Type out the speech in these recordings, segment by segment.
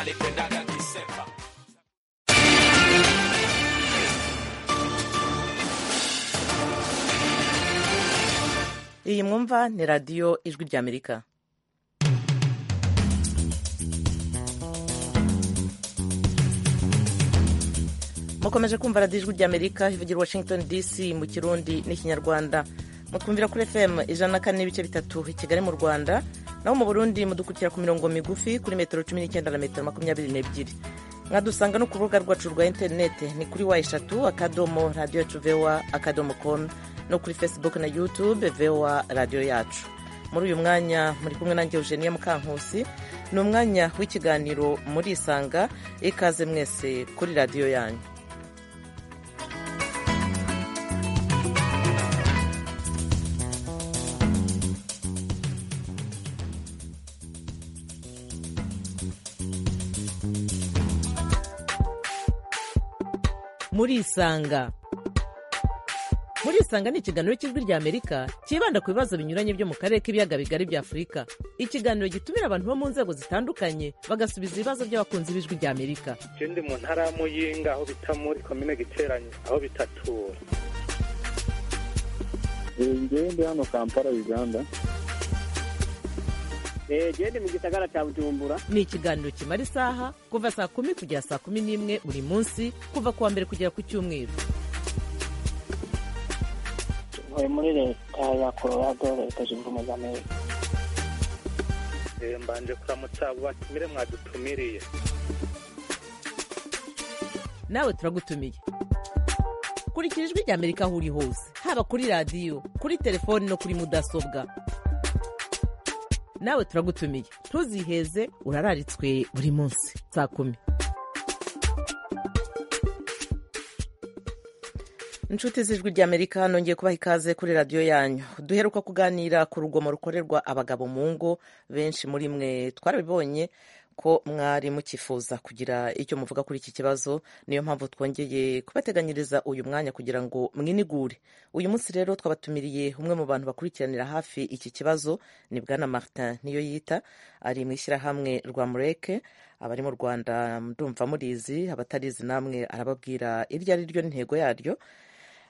alipendaga kisepa. iyi mwumva ni radiyo ijwi ry'amerika mukomeje kumva radiyo ijwi ry'amerika ivugira washington dc mu kirundi n'ikinyarwanda mukumvira kuri fm ijana na kane n'ibice bitatu i kigali mu rwanda naho mu burundi mudukurikira ku mirongo migufi kuri metero cumi n'icyenda na metero makumyabiri n'ebyiri mwadusanga no ku rubuga rwacu rwa interinete ni kuri wa eshatu akadomo radiyo yacu vewa akadomo komu no kuri facebook na youtube vewa radiyo yacu muri uyu mwanya muri kumwe nanjye eugenia mukankusi ni umwanya w'ikiganiro murisanga ikaze mwese kuri radiyo yanyu murisanga murisanga ni ikiganiro cy'ijwi rya amerika cyibanda ku bibazo binyuranye byo mu karere k'ibiyaga bigari bya afurika ikiganiro gitumira abantu bo mu nzego zitandukanye bagasubiza ibibazo by'abakunzi b'ijwi rya amerika ikindi mu ntara ya muyinga aho bita muri komine giteranye aho bitatura ngende hano kampala uganda gende mu gisagara cya bujumbura ni ikiganiro kimara isaha kuva saa kumi kugera saa kumi n'imwe buri munsi kuva ku wa mbere kugera ku cyumweru tuvuye muri leta ya colorado leta zunze ubumwe z'amerika Eh, mbanje kuramutsa abo batumire mwadutumiriye nawe turagutumiye kurikira ijwi rya amerika aho uri hose haba kuri radiyo kuri telefoni no kuri mudasobwa nawe turagutumiye ntuziheze urararitswe buri munsi saa kumi inshuti z'ijwi rya amerika nongeye kubaha ikaze kuri radiyo yanyu duheruka kuganira ku rugomo rukorerwa abagabo mu ngo benshi muri mwe twarabibonye ko mwari mukifuza kugira icyo muvuga kuri iki kibazo niyo mpamvu twongeye kubateganyiriza uyu mwanya kugira ngo mwinigure uyu munsi rero twabatumiriye umwe mu bantu bakurikiranira hafi iki kibazo ni bwana martin niyo yita ari mu ishyirahamwe rwa mureke abari mu rwanda ndumva murizi abatarizi namwe arababwira iryo ari ryo ntego yaryo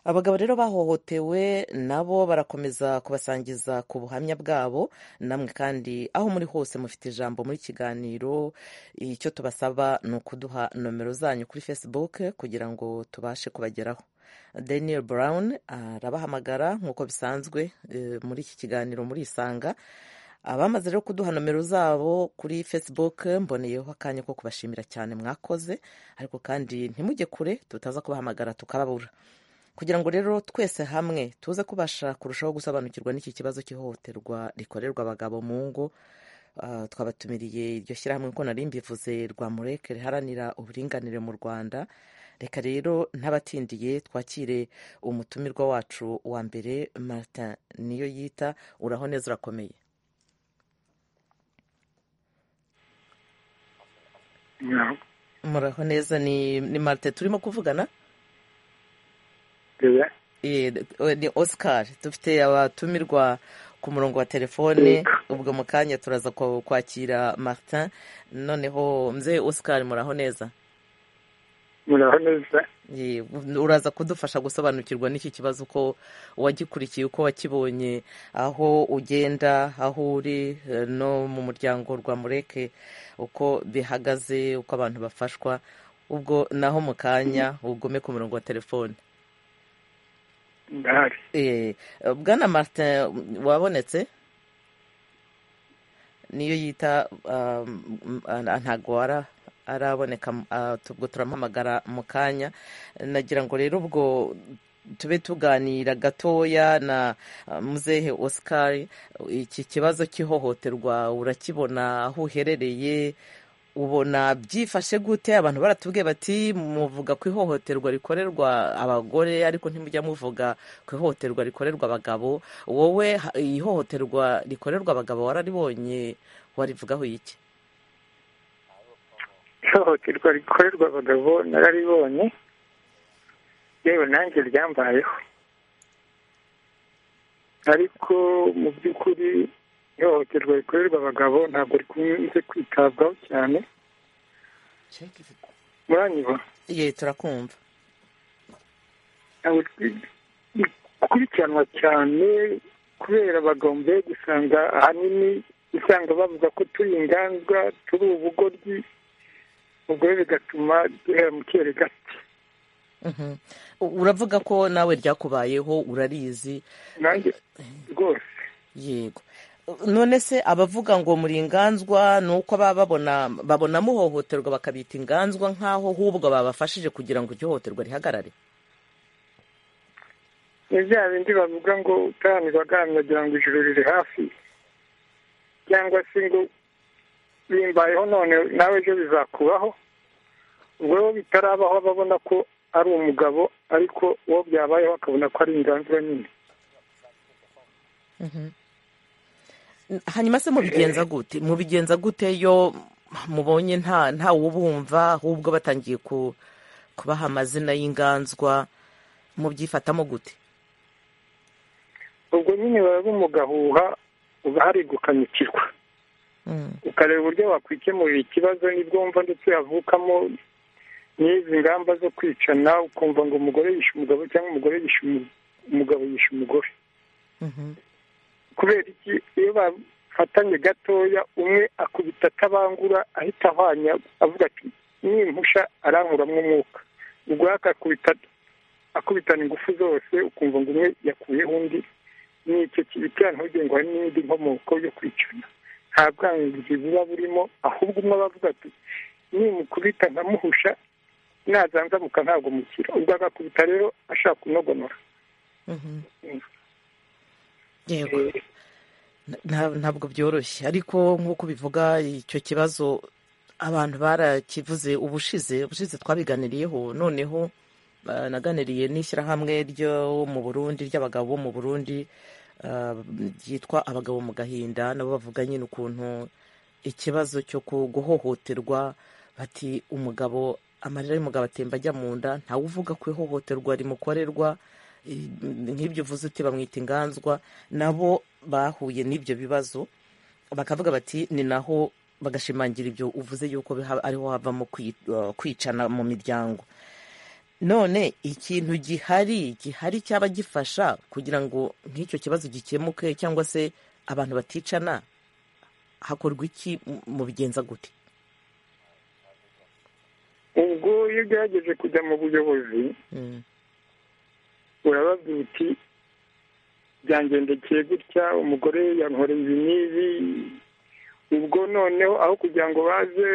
abagabo rero bahohotewe nabo barakomeza kubasangiza ku buhamya bwabo namwe kandi aho muri hose mufite ijambo muri kiganiro icyo tubasaba ni ukuduha nomero zanyu kuri facebook kugira ngo tubashe kubageraho daniel brown arabahamagara nk'uko bisanzwe eh, muri iki kiganiro murisanga abamaze rero kuduha nomero zabo kuri facebook mboneyeho akanya ko kubashimira cyane mwakoze ariko kandi ntimujye kure tutaza kubahamagara tukababura kugira ngo rero twese hamwe tuze kubasha kurushaho gusobanukirwa n'iki kibazo cy'ihohoterwa rikorerwa abagabo mu ngo Ah, twabatumiriye iryo shyirahamwe ko nari mbivuze rwa mureke riharanira uburinganire mu rwanda reka rero ntabatindiye twakire umutumirwa wacu wa mbere martin niyo yita uraho neza urakomeye muraho neza ni, ni martin turimo kuvugana Eh, ni oscar dufite abatumirwa ku murongo wa telefone ubwo mu kanya turaza kwa- kwakira martin noneho mzee oscar muraho neza muraho neza Eh, uraza kudufasha gusobanukirwa n'iki kibazo uko wagikurikiye uko wakibonye aho ugenda aho uri eh, no mu muryango rwa mureke uko bihagaze uko abantu bafashwa ubwo naho mu kanya ugume ku murongo wa telefone ndahari Eh, bwana martin wabonetse niyo yita um, ah, ntabwo ara- araboneka ah, ubwo turamuhamagara mu kanya nagira ngo rero ubwo tube tuganira gatoya na ah, muzehe oscar iki kibazo cy'ihohoterwa urakibona aho uherereye ubona byifashe gute abantu baratubwiye bati muvuga ku ihohoterwa rikorerwa abagore ariko ntimujya muvuga ku ihohoterwa rikorerwa abagabo wowe ha- ihohoterwa rikorerwa abagabo wararibonye warivugaho iki ihohoterwa rikorerwa abagabo nararibonye yewe nanjye ryambayeho ariko mu by'ukuri ihohoterwa rikorerwa abagabo ntabwo rikunze kwitabwaho cyane muranyibona ye turakumva ntabwo ikurikiranwa cyane kubera abagombe gusanga ahanini usanga bavuga ko turi inganzwa turi ubugoryi ubwo rero bigatuma duhera mu kere gake Mhm. U- uravuga ko nawe ryakubayeho urarizi nanjye rwose yego none se abavuga ngo muri inganzwa ni uko baba babona babona muhohoterwa bakabita inganzwa nk'aho hubwo babafashije kugira ngo iryo hohoterwa rihagarare ni bya bindi bavuga ngo utahanirwa agahamya agira ngo ijoro riri hafi cyangwa se ngo bimbayeho none nawe ejo bizakubaho ubwo rero bitarabaho babona ko ari umugabo ariko uwo byabayeho akabona ko ari inganzwa nyine hanyuma se mubigenza gute mubigenza gute yo mubonye nta nta wubumva ahubwo batangiye ku kubaha amazina y'inganzwa mubyifatamo gute ubwo nyine baba bumugahuha ugaharigukanyukirwa Mm. ukareba uburyo wakwikemurira ikibazo nibwo wumva ndetse havukamo n'izi ngamba zo kwicana ukumva ngo umugore yishe umugabo cyangwa umugore yishe umu- umugabo yishe umugore Mhm. kubera iki iyo bafatanye gatoya umwe akubita atabangura ahita ahwanya avuga ati nimpusha arankuramo umwuka ubwo akakubita akubitana ingufu zose ukumva ngo umwe yakuyeho undi ni icyo kibitera ntugire ngo hari n'indi nkomoko yo kwicana nta bwangizi buba burimo ahubwo umwe aba avuga ati nimukubita nkamuhusha nazanzamuka ntabwo mukira ubwo agakubita rero ashaka kunogonora Mhm. yego Nta- ntabwo byoroshye ariko nk'uko bivuga icyo kibazo abantu barakivuze ubushize ubushize twabiganiriyeho noneho ah, naganiriye n'ishyirahamwe ryo mu burundi ry'abagabo bo mu burundi ah, ryitwa abagabo mu gahinda nabo bavuga nyine ukuntu ikibazo cyo ku- guhohoterwa bati umugabo amarira y'umugabo atemba ajya mu nda ntawe uvuga ko ihohoterwa rimukorerwa i- nk'ibyo uvuze uti bamwita inganzwa nabo bahuye n'ibyo bibazo bakavuga bati ni naho bagashimangira ibyo uvuze yuko biha- ariho havamo kwi- uh, kwicana mu miryango none ikintu gihari gihari cyaba gifasha kugira ngo nk'icyo kibazo gikemuke cyangwa se abantu baticana hakorwa iki mu- mubigenza gute ubwo iyo ugerageje kujya mu buyobozi Mm, urababwira uti byangendekeye gutya umugore yankoreye ibi n'ibi ubwo noneho aho kugira ngo baze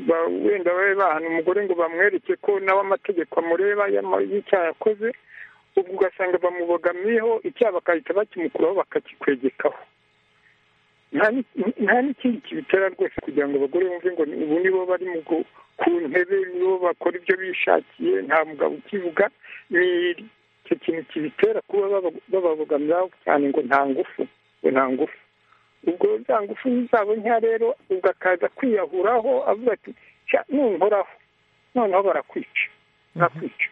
ba- wenda babe bahana umugore ngo bamwereke ko nawe amategeko amureba y'ama- y'icyaha yakoze ubwo ugasanga bamubogamiyeho icyaha bagahita bakimukuraho bakakikwegekaho nta ni- nta n'ikindi kibitera rwose kugira ngo abagore bumve ngo ni- ubu nibo bari mu gu- ku ntebe nibo bakora ibyo bishakiye nta mugabo ukivuga ni icyo kintu kibitera kuba baba- bababogamira cyane ngo nta ngufu ngo nta ngufu ubwo za ngufu zabo nkeya rero ubwo akaza kwiyahuraho avuga ati "Sha, nunkoraho noneho barakwica barakwica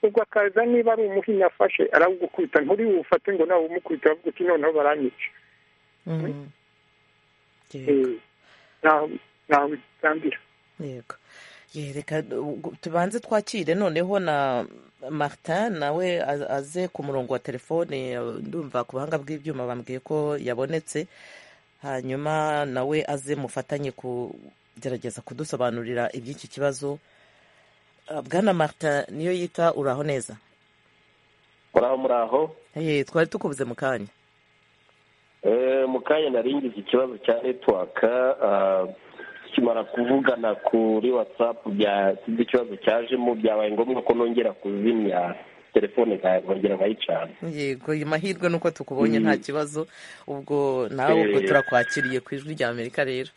ubwo akaza niba ari umuhinya afashe arawugukubita nturi bufate ngo nawe umukubita bavuga ati noneho baranyica mm. Yego, Eh, ntaho ntaho bitambira yego Ye, reka uh, tubanze twakire noneho na martin nawe a- aze ku murongo wa telefone uh, ndumva ku buhanga bw'ibyuma bambwiye ko yabonetse hanyuma nawe aze mufatanye kugerageza kudusobanurira iby'iki kibazo Uh, bwana martin niyo yita uraho neza muraho muraho Hey, twari tukubuze mu kanya Eh, mu kanya naringize ikibazo cya netiwaka kimara kuvugana kuri watsapu sinzi ikibazo cyajemo byabaye ngombwa ko nongera kuzimya telefone nka- nkongera nkayicana yego ayo mahirwe nuko tukubonye nta kibazo ubwo nawe ubwo Eh. turakwakiriye ku ijwi rya amerika rero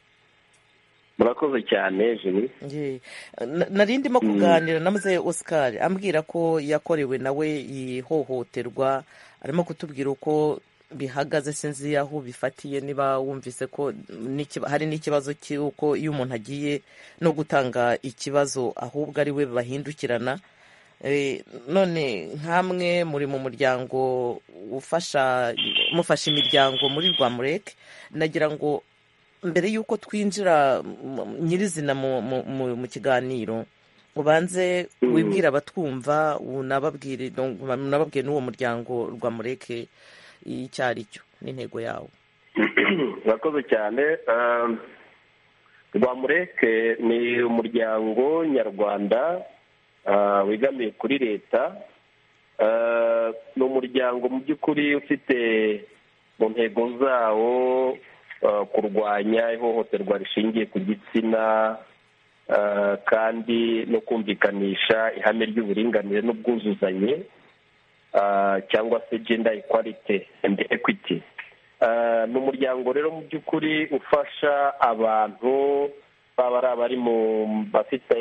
murakoze cyane jimmy Ye. Na- nari ndimo kuganira na muzehe oscar ambwira ko yakorewe nawe ihohoterwa arimo kutubwira uko bihagaze sinzi aho bifatiye niba wumvise ko n'ikiba- hari n'ikibazo cy'uko iyo umuntu agiye no gutanga ikibazo ahubwo ari we bahindukirana Eh, none nk'amwe muri mu muryango ufasha mufasha imiryango muri rwamureke nagira ngo mbere y'uko twinjira mu- mu- nyirizina mu- mu- mu- mu kiganiro ubanze Mm. wibwira abatwumva unababwire donc, unababwire n'uwo muryango rwa mureke icyo ari cyo n'intego yawo murakoze cyane Ah, rwamureke ni umuryango nyarwanda ah, wegamiye kuri leta Ah, ni umuryango mu by'ukuri ufite mu ntego zawo ah, kurwanya ihohoterwa rishingiye ku gitsina ah, kandi no kumvikanisha ihame ry'uburinganire n'ubwuzuzanye ah, cyangwa se gender equality and equity Ah, ni umuryango rero mu by'ukuri ufasha abantu baba ari abari mu bafite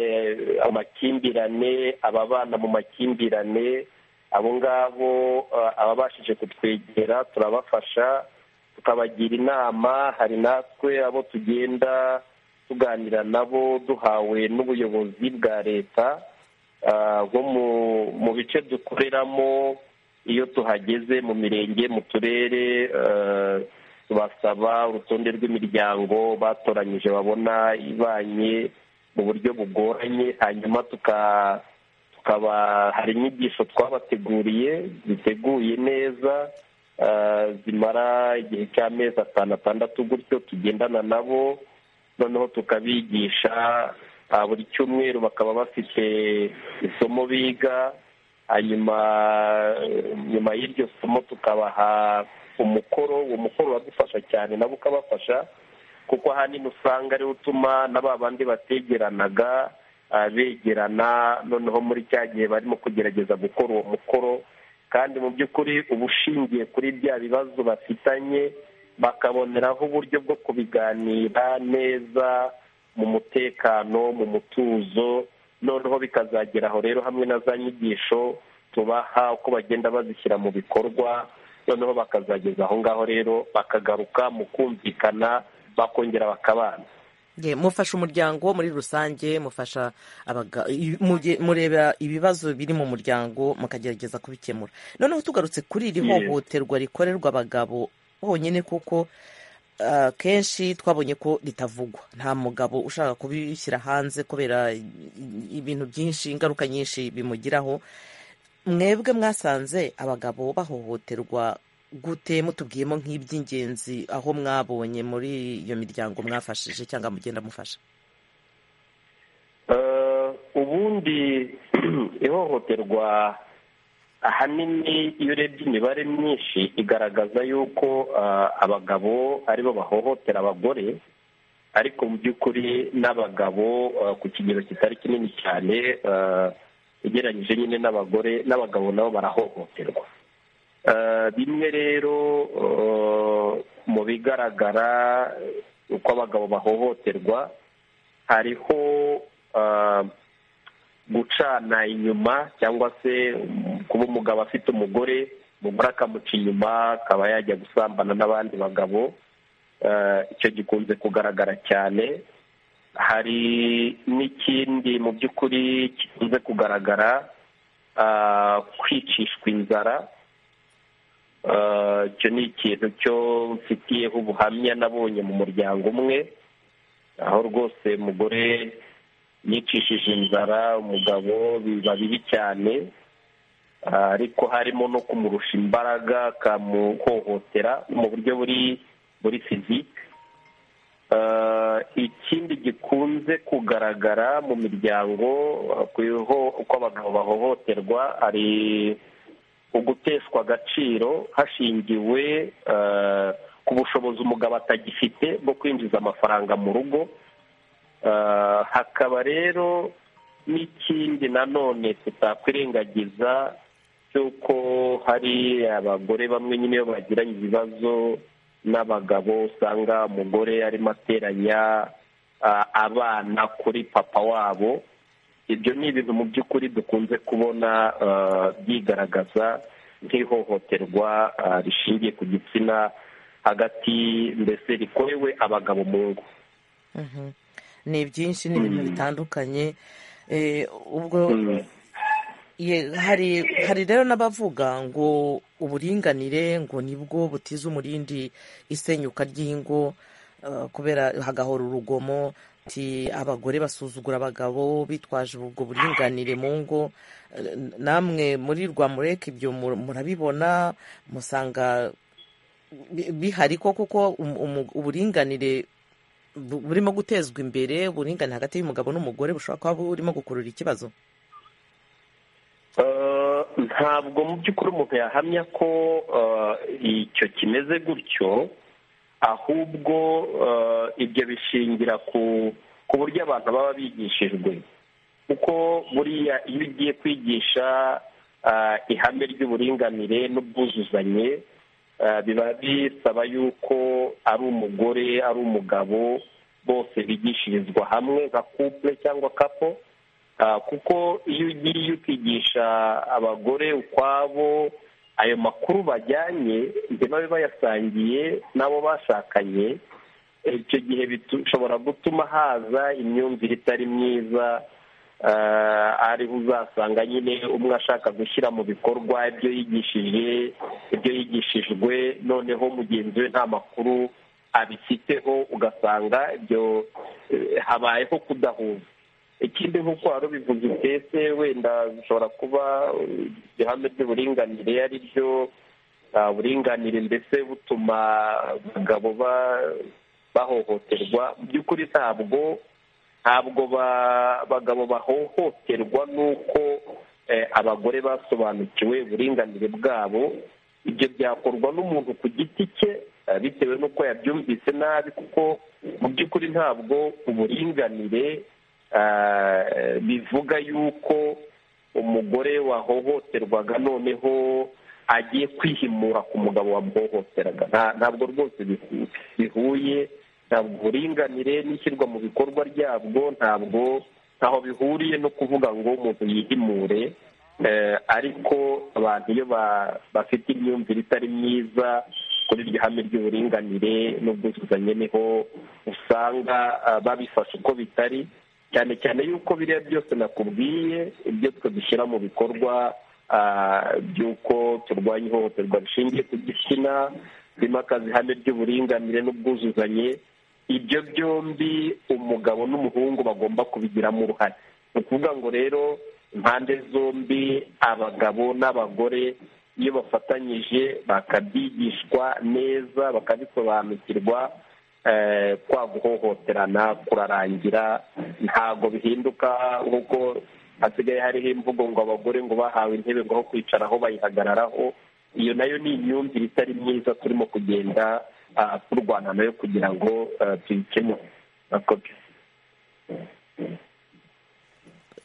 amakimbirane ababana mu makimbirane abo ngabo ah, ababashije kutwegera turabafasha tukabagira inama hari natwe abo tugenda tuganira nabo duhawe n'ubuyobozi bwa leta Ah, nko mu- mu bice dukoreramo iyo tuhageze mu mirenge mu turere eh, tubasaba urutonde rw'imiryango batoranyije babona ibanye mu buryo bugoranye hanyuma tuka tukaba hari inyigisho twabateguriye ziteguye neza eh, zimara igihe cy'amezi atanu atandatu gutyo tugendana nabo noneho tukabigisha ah, buri cyumweru bakaba bafite isomo biga hanyuma eh, nyuma y'iryo somo tukabaha umukoro uwo mukoro uradufasha cyane nabo ukabafasha kuko ahanini usanga ariwo utuma na ba bandi bategeranaga ah, begerana noneho muri cya gihe barimo kugerageza gukora uwo mukoro kandi mu by'ukuri uba ushingiye kuri bya bibazo bafitanye bakaboneraho uburyo bwo kubiganira neza mu mutekano mu mutuzo noneho bikazagera aho rero hamwe na za nyigisho tubaha uko bagenda bazishyira mu bikorwa noneho bakazageza aho ngaho rero bakagaruka mu kumvikana bakongera bakabana Ye, mufasha umuryango muri rusange mufasha abaga- i- mubye- mureba ibibazo biri mu muryango mukagerageza kubikemura noneho tugarutse kuri iri Ye. hohoterwa rikorerwa abagabo bonyine kuko ah, kenshi twabonye ko ritavugwa nta mugabo ushaka kubishyira hanze kubera i- i- ibintu byinshi ingaruka nyinshi bimugiraho mwebwe mwasanze abagabo bahohoterwa gute mutubwiyemo nk'iby'ingenzi aho mwabonye muri iyo miryango mwafashije cyangwa mugenda mufasha Eh, ubundi ihohoterwa ahanini iyo urebye imibare myinshi igaragaza yuko eh, abagabo aribo bahohotera abagore ariko mu by'ukuri n'abagabo eh, ku kigero kitari kinini cyane eh, ugereranyije nyine n'abagore n'abagabo nabo barahohoterwa Eh, bimwe rero eh, mu bigaragara eh, uko abagabo bahohoterwa hariho ah, gucana inyuma cyangwa se mm, kuba umugabo afite umugore umugore akamuca inyuma akaba yajya gusambana n'abandi bagabo Ah, icyo gikunze kugaragara cyane hari n'ikindi mu by'ukuri gikunze kugaragara ah, kwicishwa inzara Ah, icyo ni ikintu cyo mfitiyeho ubuhamya nabonye mu muryango umwe aho rwose umugore yicishije inzara umugabo biba bibi cyane Ah, ariko harimo no kumurusha imbaraga akamuhohotera mu buryo buri buri fizike Ah, ikindi gikunze kugaragara mu miryango ah, ku iho- uko abagabo bahohoterwa ari uguteshwa agaciro hashingiwe ah, ku bushobozi umugabo atagifite bwo kwinjiza amafaranga mu rugo Ah, hakaba rero n'ikindi nanone tutakwirengagiza cy'uko hari abagore bamwe nyine iyo bagiranye ibibazo n'abagabo usanga umugore arimo ateranya ah, abana kuri papa wabo ibyo ni ibintu mu by'ukuri dukunze kubona ah, byigaragaza nk'ihohoterwa ah, rishingiye ku gitsina hagati mbese rikorewe abagabo mu ngo Mhm. ni byinshi ni ibintu bitandukanye Eh, ubwo Mm. ye- hari hari rero n'abavuga ngo uburinganire ngo nibwo butiza umurindi isenyuka ry'ingo eh, kubera hagahora urugomo ti abagore basuzugura abagabo bitwaje ubwo buringanire mu ngo Eh, namwe muri rwamureka ibyo mu- murabibona musanga bi- bihari ko kuko umu- umu- uburinganire bu- burimo gutezwa imbere uburinganire hagati y'umugabo n'umugore bushobora kuba burimo gukurura ikibazo Eh, ntabwo mu by'ukuri umuntu yahamya ko eh, icyo kimeze gutyo ahubwo eh, ibyo bishingira ku ku buryo abantu baba bigishijwe kuko buriya iyo ugiye kwigisha ah, ihame ry'uburinganire n'ubwuzuzanye ah, biba bisaba yuko ari umugore ari umugabo bose bigishirizwa hamwe nka couple cyangwa kapo Ah, kuko iyo ugiye ukigisha abagore ukwabo ayo makuru bajyanye ntibabe bayasangiye n'abo bashakanye icyo gihe bishobora gutuma haza imyumvire itari myiza ah, ariho uzasanga nyine umwe ashaka gushyira mu bikorwa ibyo yigishije ibyo yigishijwe noneho mugenzi we nta makuru abifiteho ugasanga ibyo eh, habayeho kudahuza ikindi nk'uko wari ubivuze utese wenda bishobora kuba uh, ihame ry'uburinganire ari ryo uh, buringanire ndetse butuma abagabo ba- bahohoterwa mu by'ukuri ntabwo ntabwo ba- abagabo bahohoterwa n'uko eh, abagore basobanukiwe uburinganire bwabo ibyo byakorwa n'umuntu ku giti cye eh, bitewe n'uko yabyumvise nabi kuko mu by'ukuri ntabwo uburinganire ah, bivuga yuko umugore wahohoterwaga noneho agiye kwihimura ku mugabo wamuhohoteraga Nta- ntabwo rwose bihu- bihuye ntabwo uburinganire n'ishyirwa mu bikorwa ryabwo ntabwo ntaho bihuriye no kuvuga ngo umuntu yihimure Eh, ariko abantu iyo ba- bafite imyumvire itari myiza kuri iryo hame ry'uburinganire n'ubwuzuzanye niho usanga ah, babifashe uko bitari cyane cyane yuko biriya byose nakubwiye ibyo twe dushyira mu bikorwa ah, by'uko turwanya ihohoterwa rishingiye ku gitsina rimakaza ihame ry'uburinganire n'ubwuzuzanye ibyo byombi umugabo n'umuhungu bagomba kubigiramo uruhare ni ukuvuga ngo rero impande zombi abagabo n'abagore iyo bafatanyije bakabyigishwa neza bakabisobanukirwa eh, kwa guhohoterana kurarangira ntabwo bihinduka nk'uko hasigaye hariho imvugo ngo abagore ngo bahawe intebe ngo aho kwicaraho bayihagararaho iyo nayo ni imyumvire itari myiza turimo kugenda ah, turwana nayo kugira ngo ah, tuyikemure Murakoze.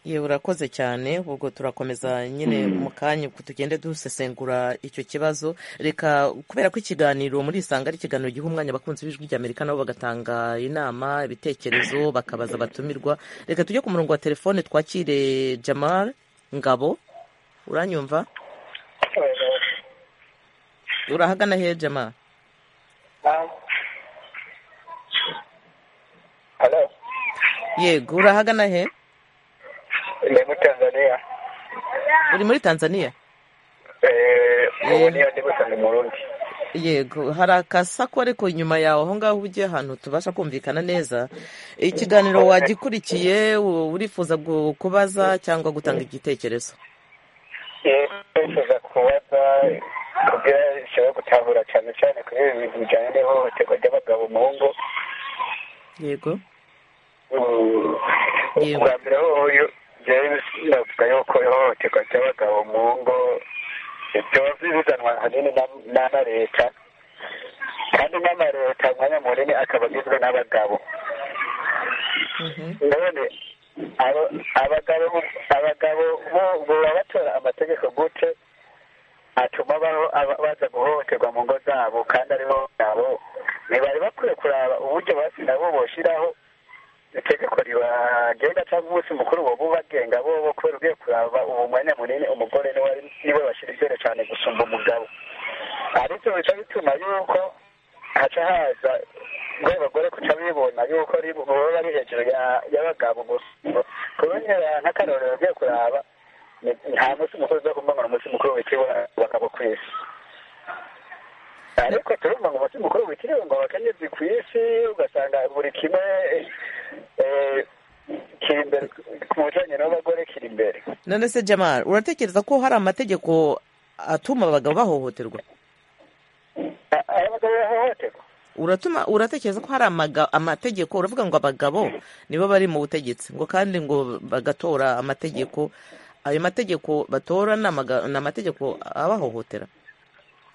ye urakoze cyane ubwo turakomeza nyine mu kanya ubwo tugende dusesengura icyo kibazo reka kubera ko ikiganiro muri isanga ari ikiganiro giha umwanya abakunzi b'ijwi ry'amerika nabo bagatanga inama ibitekerezo bakabaza abatumirwa reka tujye ku murongo wa telefone twakire jamal ngabo uranyumva urahagana he jamal yego urahagana he ni muri tanzania uri muri tanzania ubu niyo ndi gusanga mu rundi yego hari akasako ariko inyuma yawe aho ngaho ugiye ahantu tubasha kumvikana neza ikiganiro wagikurikiye u- urifuza gu- kubaza cyangwa gutanga igitekerezo nifuza kubaza kugira ishobora gutahura cyane cyane kuri ibi bintu bijyanye n'ihohoterwa ry'abagabo mu ngo yego Yego. ubwa mbere hoho yo- jewe navuga yuko ihohoterwa ry'abagabo mu ngo biba bizanwa ahanini na- na na leta kandi n'ama leta umwanya munini akaba agizwe n'abagabo Mhm. none abo- abagabo abagabo bo- baba batora amategeko gute atuma baho aba- baza guhohoterwa mu ngo zabo kandi aribo nabo ntibari bakwiye kuraba uburyo basi nabo boshyiraho itegeko ribagenga cyangwa umunsi mukuru bo bubagenga bo bo kubera ugiye kuraba ubu mwanya munini umugore niwe ari- niwe bashyira imbere cyane gusumba umugabo ariko bica bituma yuko haca haza bwe bagore kuca bibona yuko ari bo baba bari hejuru ya- y'abagabo gusa kubera nk'akarorero ugiye kuraba ni- nta munsi mukuru uza kumbangura umunsi mukuru w'iki bakaba ku isi ariko turumva ngo umutima mukuru witiriwe ngo abakenyezi ku isi ugasanga buri kimwe eh, kiri imbere ku bijyanye n'abagore kiri imbere none se jamari uratekereza ko hari amategeko atuma abagabo bahohoterwa A- abagabo bahohoterwa uratuma uratekereza ko hari amaga- amategeko uravuga ngo abagabo nibo bari mu butegetsi ngo kandi ngo bagatora amategeko ayo mategeko batora ni amaga- ni amategeko abahohotera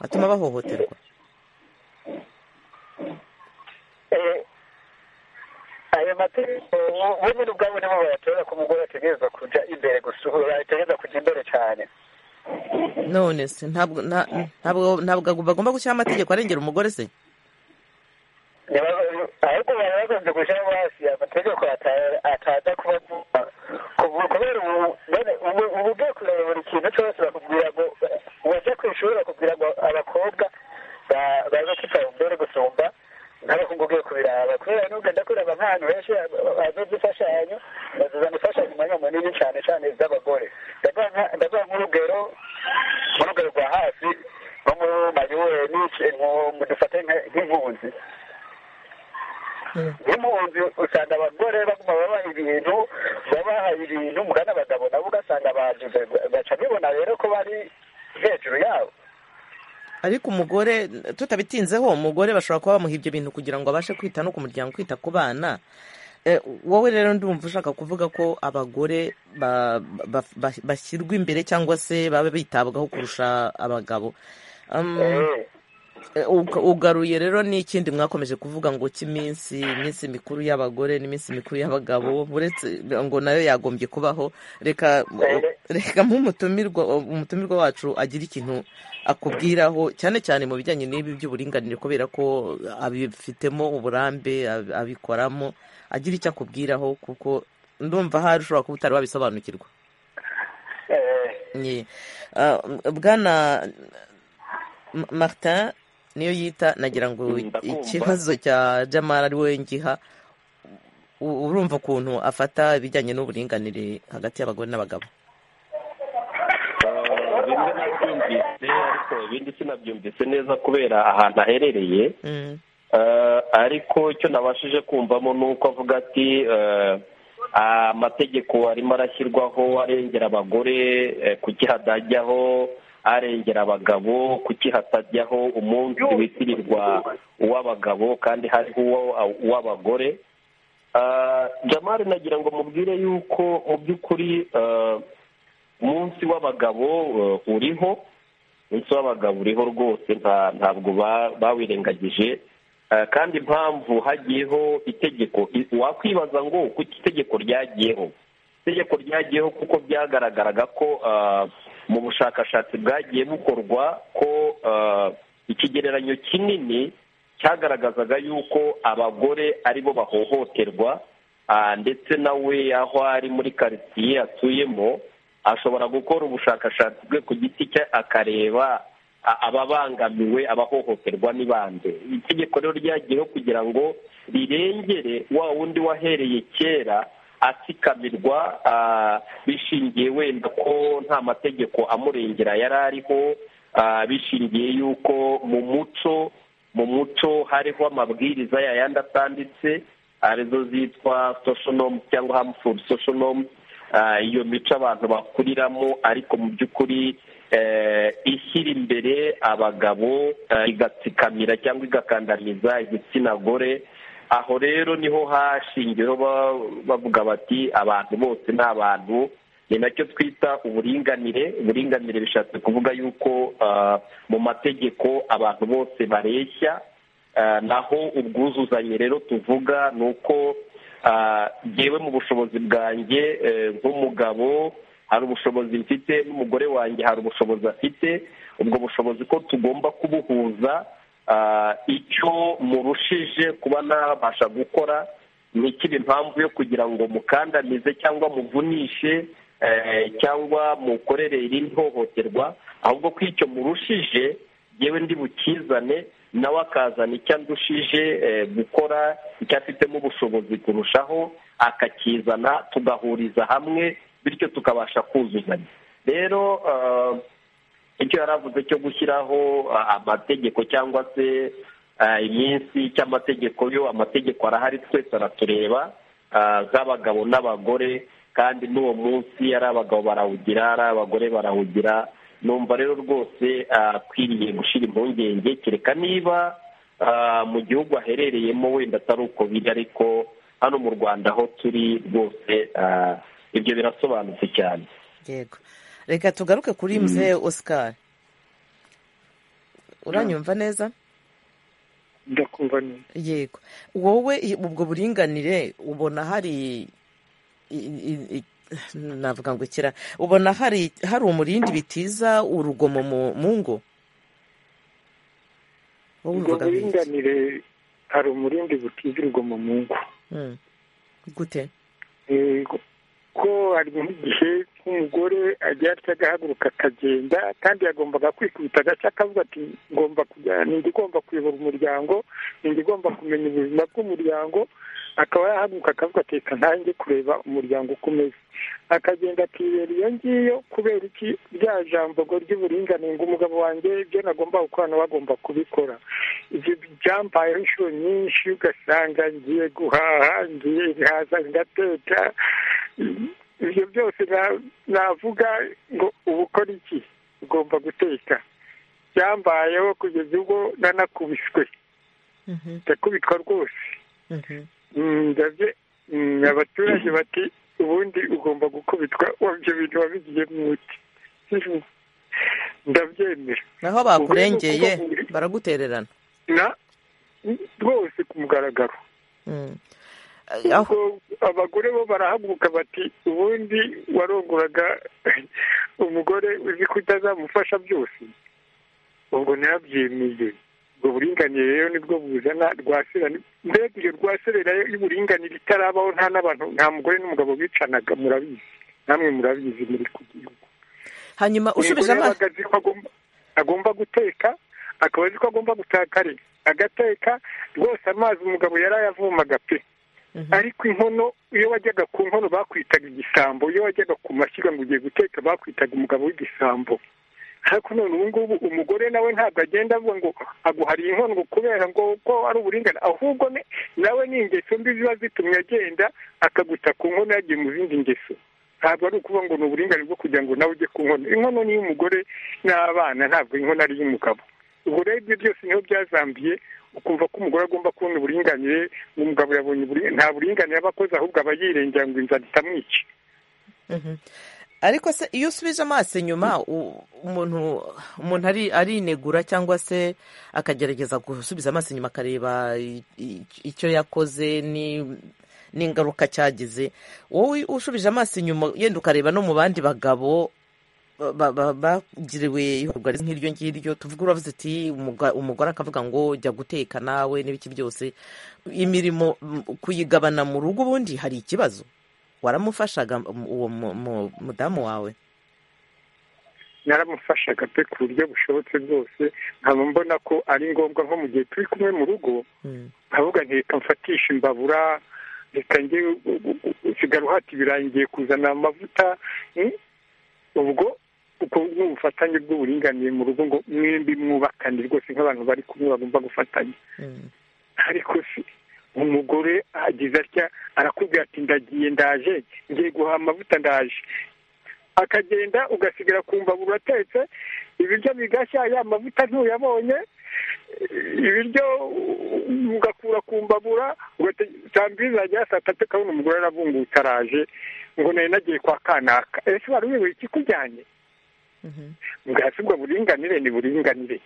atuma bahohoterwa Eh, ayo mategeko bo- bo nyine ubwabo nibo bayatora ko umugore ategereza kujya imbere gusuhura ategereza kujya imbere cyane none se ntabwo nta- ntabwo ntabwo bagomba gushyiraho amategeko arengera umugore se Niba- ahubwo baba bagombye gushyiraho hasi amategeko ata- ataza kuba kuva- kubera ubu- bene ubu- ubu ugiye kureba buri kintu cyose bakubwira ngo wajya ku ishuri bakubwira ngo abakobwa ba- baza kwitaba imbere gusumba nk'abahungu ugiye kubiraba kubera n'ugenda kureba nk'ahantu henshi azuza imfashanyo bazuzana imfashanyo umwanya munini cyane cyane z'abagore ndavuga nka- ndavuga nk'urugero nk'urugero rwa hasi nko mu mayure n'iki mu- mu dufate nka- nk'impunzi nk'impunzi usanga abagore baguma babaha ibintu babaha ibintu mugana abagabo nabo ugasanga bajuze baca bibona rero ko bari hejuru yabo ariko umugore tutabitinzeho umugore bashobora kuba bamuha ibyo bintu kugira ngo abashe kwita no ku muryango kwita ku bana Eh, wowe rero ndumva ushaka kuvuga ko abagore ba- ba- ba- bashyirwa imbere cyangwa se baba bitabwaho kurusha abagabo Um, Eh, eh, uga- ugaruye rero n'ikindi mwakomeje kuvuga ngo cy'iminsi iminsi mikuru y'abagore n'iminsi mikuru y'abagabo uretse ngo nayo yagombye kubaho reka Eh. reka nk'umutumirwa umutumirwa wacu agira ikintu akubwiraho cyane cyane mu bijyanye n'ibi by'uburinganire kubera ko abifitemo uburambe ab- abikoramo agira icyo akubwiraho kuko ndumva hari ushobora kuba utari wabisobanukirwa eh, Ye. Ah, bwana M- martin niyo yita nagira ngo Mm, ndakumva. ikibazo cya jamara ari we ngiha U- urumva ukuntu afata ibijyanye n'uburinganire hagati y'abagore n'abagabo Ah, bimwe nabyumvise ariko ibindi sinabyumvise neza kubera ahantu aherereye Mm. Eh, ariko icyo nabashije kumvamo ni uko avuga ati eh, amategeko arimo arashyirwaho arengera abagore eh, kuki hatajyaho arengera abagabo kuki hatajyaho umunsi witirirwa uw'abagabo kandi hariho uwo- uw'abagore Ah, jamari nagira ngo mubwire yuko mu by'ukuri eh, umunsi w'abagabo eh, uriho umunsi w'abagabo uriho rwose nta- ntabwo ba- bawirengagije Eh, kandi impamvu hagiyeho itegeko i- wakwibaza ngo kuki itegeko ryagiyeho itegeko ryagiyeho kuko byagaragaraga ko ah, mu bushakashatsi bwagiye bukorwa ko ah, ikigereranyo kinini cyagaragazaga yuko abagore aribo bahohoterwa ah, ndetse nawe aho ari muri karitsiye atuyemo ashobora gukora ubushakashatsi bwe ku giti cye akareba a- ababangamiwe abahohoterwa ni bande itegeko rero ryagiyeho kugira ngo rirengere wa wundi wahereye kera asikamirwa ah, bishingiye wenda ko nta mategeko amurengera yari ariho ah, bishingiye yuko mu muco mu muco hariho amabwiriza yayandi atanditse arizo zitwa social norms cyangwa harmful social norms Ah, iyo mico abantu bakuriramo ariko mu by'ukuri eh, ishyira imbere abagabo eh, igatsikamira cyangwa igakandamiza igitsina gore aho rero niho hashingiyeho ba- bavuga bati abantu bose ni abantu ni nacyo twita uburinganire uburinganire bishatse kuvuga yuko ah, mu mategeko abantu bose bareshya Ah, naho ubwuzuzanye rero tuvuga ni uko ah, jyewe mu bushobozi bwanjye eh, nk'umugabo hari ubushobozi mfite n'umugore wanjye hari ubushobozi afite ubwo bushobozi ko tugomba kubuhuza ah, icyo murushije kuba nabasha gukora ntikibe impamvu yo kugira ngo mukandamize cyangwa muvunishe eh, cyangwa mukorere irindi hohoterwa ahubwo ko icyo murushije yewe ndi bukizane nawe akazana icyo andushije eh, gukora icyo afitemo ubushobozi kurushaho akakizana tugahuriza hamwe bityo tukabasha kuzuzanya rero eh, icyo yari avuze cyo gushyiraho ah, amategeko cyangwa se ah, iminsi cy'amategeko yo amategeko arahari twese aratureba ah, z'abagabo n'abagore kandi n'uwo munsi ari abagabo barawugira ari abagore barawugira numva rero rwose akwiriye gushyira impungenge kereka niba ah, mu gihugu aherereyemo wenda atari uko biri ariko hano mu rwanda aho turi rwose ah, ibyo birasobanutse cyane yego reka tugaruke kuri muzehe oscar uranyumva neza ndakumva neza yego wowe i- ubwo buringanire ubona hari i- i- i- navuga ngo ikira ubona hari hari umurindi bitiza urugomo mu mu ngo wowe ubwo ubivuga nk'iki? buringanire hari umurindi butiza urugomo mu ngo Mm. gute Eh, ko- ko hari nk'igihe nk'umugore agira atya agahaguruka akagenda kandi yagombaga kwikubita agace akavuga ati ngomba kujya ninjye igomba kuyobora umuryango ninjye igomba kumenya ubuzima bw'umuryango akaba yahaguruka akavuga ati reka ntange kureba umuryango uko umeze akagenda akibera iyo ngiyo kubera iki rya jambo ngo ry'uburinganire ngo umugabo wanjye ibyo nagomba gukora nawe agomba kubikora ibyo byambayeho inshuro nyinshi ugasanga ngiye guhaha ngiye nkaza ndateka ibyo byose na- navuga ngo ubu ukora iki ugomba guteka byambayeho kugeza ubwo nanakubiswe Mhm, ndakubitwa rwose mhm. Mm, ndabye mm, abaturage bati ubundi ugomba gukubitwa wabyo bintu wabigiye mwuti ndabyemera naho bakurengeye baragutererana na rwose ku mugaragaro Mm. aho ubwo abagore bo barahaguruka bati ubundi warongoraga umugore uzi ko utazamufasha byose ubwo ntiyabyemeye ubwo buringanire rero nibwo buzana rwaserana mbega iyo rwaserera y'uburinganire itarabaho nta n'abantu nta mugore n'umugabo bicanaga murabizi namwe murabizi muri ku gihugu hanyuma ushubije umugore amaso yabaga azi ko agomba- agomba guteka akaba azi ko agomba gutaka ari agateka rwose amazi umugabo yari ayavomaga pe Mhm. ariko inkono iyo wajyaga ku nkono bakwitaga igisambo iyo wajyaga ku mashyiga ngo ugiye guteka bakwitaga umugabo w'igisambo ariko none ubu ngubu umugore nawe ntabwo agenda avuga ngo aguhariye inkono ngo kubera ngo ko ari uburinganire ahubwo ne- nawe ni ingeso mbi ziba zitumye agenda akaguta ku nkono yagiye mu zindi ngeso ntabwo ari ukuvuga ngo ni uburinganire bwo kugira ngo nawe ujye ku nkono inkono ni iy'umugore n'abana ntabwo inkono ari iy'umugabo ubwo rero ibyo byose niho byazambiye ukumva ko umugore agomba kubona uburinganire umugabo yabonye uburi- nta buringanire aba akoze ahubwo aba yirengera ngo inzara itamwica Mhm. ariko se iyo usubije amaso inyuma u- umuntu umuntu ari arinegura cyangwa se akagerageza gusubiza amaso inyuma akareba i- i- icyo yakoze ni n'ingaruka cyagize wowe ushubije amaso inyuma yenda ukareba no mu bandi bagabo ba- ba- bagiriwe ihohoterwa rimwe nk'iryo ngiryo tuvuga uravuze uti "Umuga- umugore akavuga ngo jya guteka nawe n'ibiki byose imirimo mm, kuyigabana mu rugo ubundi hari ikibazo waramufashaga m- uwo mu- mu- mudamu wawe naramufashaga pe ku buryo bushobotse bwose nkaba mbona ko ari ngombwa nko mu gihe turi kumwe mu rugo Mm. nkavuga nti reka mfatisha imbabura reka njye usigara uhati birangiye kuzana amavuta mm, ubwo uko ni ubufatanye bw'uburinganire mu rugo ngo mwembi mwubakane rwose nk'abantu bari kumwe bagomba gufatanya Mm. ariko se umugore agize atya arakubwira ati ndagiye ndaje ngiye guhaha amavuta ndaje akagenda ugasigara ku mbabura atetse ibiryo bigashya ya mavuta ntuyabonye ibiryo ugakura ku mbabura ugatambiza zagera saa tatu ukabona umugore aravungutse araje ngo nari nagiye kwa kanaka ese wari uyobewe ikikujyanye Mhm. ubwatsi ubwo buringanire ni buringanire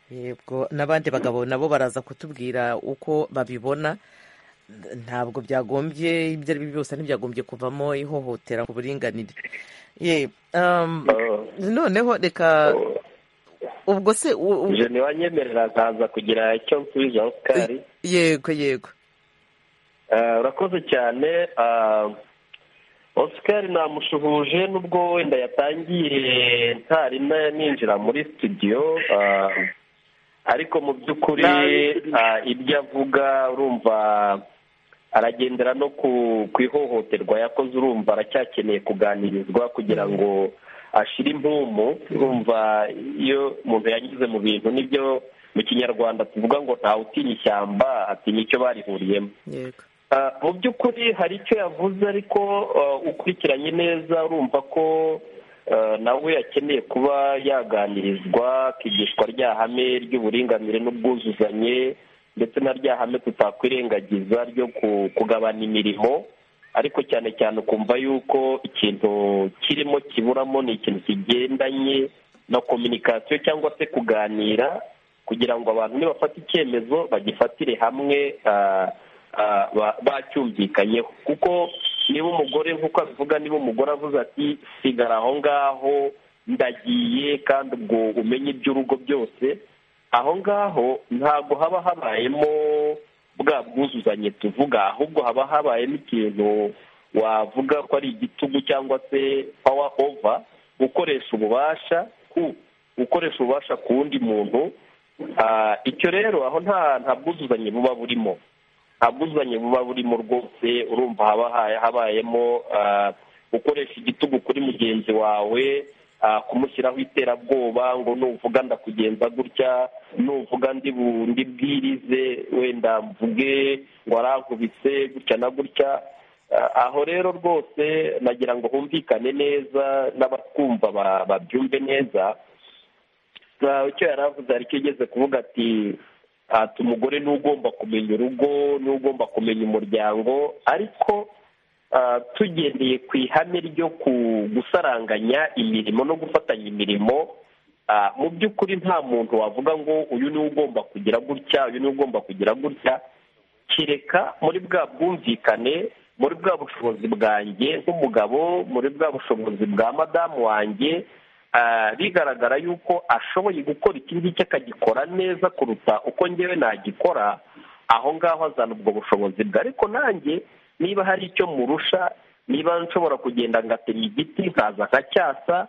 ki yego n'abandi bagabo nabo baraza kutubwira uko babibona ntabwo byagombye ibyo ari byo byose ntibyagombye kuvamo ihohotera ku buringanire ye um, Ah, noneho reka oh. ubwo se u- u- je ntiwanyemerera nkaza kugira icyo nsubiza oscar yego yego Ah, urakoze cyane Ah, oscar namushuhuje n'ubwo wenda yatangiye ntari na- ninjira muri studio Ah, ariko mu by'ukuri ah, ibyo avuga urumva aragendera no ku ku ihohoterwa yakoze urumva aracyakeneye kuganirizwa kugira ngo ashira impumu urumva iyo umuntu yanyuze mu bintu nibyo mu kinyarwanda tuvuga ngo ntawe utinya ishyamba atinya icyo barihuriyemo yego mu by'ukuri hari icyo yavuze ariko ukurikiranye neza urumva ko nawe akeneye kuba yaganirizwa akigishwa rya hame ry'uburinganire n'ubwuzuzanye ndetse na rya hame tutakwirengagiza ryo kugabana imirimo ariko cyane cyane ukumva yuko ikintu kirimo kiburamo ni ikintu kigendanye na kominikasiyo cyangwa se kuganira kugira ngo abantu nibafata icyemezo bagifatire hamwe bacyumvikanyeho kuko niba umugore nk'uko abivuga niba umugore avuze ati sigara aho ngaho ndagiye kandi ubwo umenye iby'urugo byose aho ngaho ntabwo haba habayemo bwa bwuzuzanye tuvuga ahubwo haba habayemo ikintu wavuga ko ari igitugu cyangwa se pawa ova gukoresha ububasha ku gukoresha ububasha ku wundi muntu icyo rero aho nta bwuzuzanye buba burimo bwuzuzanye buba burimo rwose urumva haba habayemo gukoresha igitugu kuri mugenzi wawe kumushyiraho iterabwoba ngo nuvuga ndakugenza gutya nuvuga ndi bwirize wenda mvuge ngo arankubise gutya na gutya aho rero rwose nagira ngo humvikane neza n'abatwumva babyumve neza icyo yari avuze ariko igeze kuvuga ati umugore ni ugomba kumenya urugo ni ugomba kumenya umuryango ariko tugendeye ku ihame ryo gusaranganya imirimo no gufatanya imirimo mu by'ukuri nta muntu wavuga ngo uyu niwe ugomba kugira gutya uyu niwe ugomba kugira gutya kereka muri bwa bwumvikane muri bwa bushobozi bwanjye nk'umugabo muri bwa bushobozi bwa madamu wanjye bigaragara yuko ashoboye gukora iki ngiki akagikora neza kuruta uko ngewe nagikora aho ngaho azana ubwo bushobozi bwe ariko nanjye niba hari icyo murusha niba nshobora kugenda ngatema igiti nkaza nkacyasa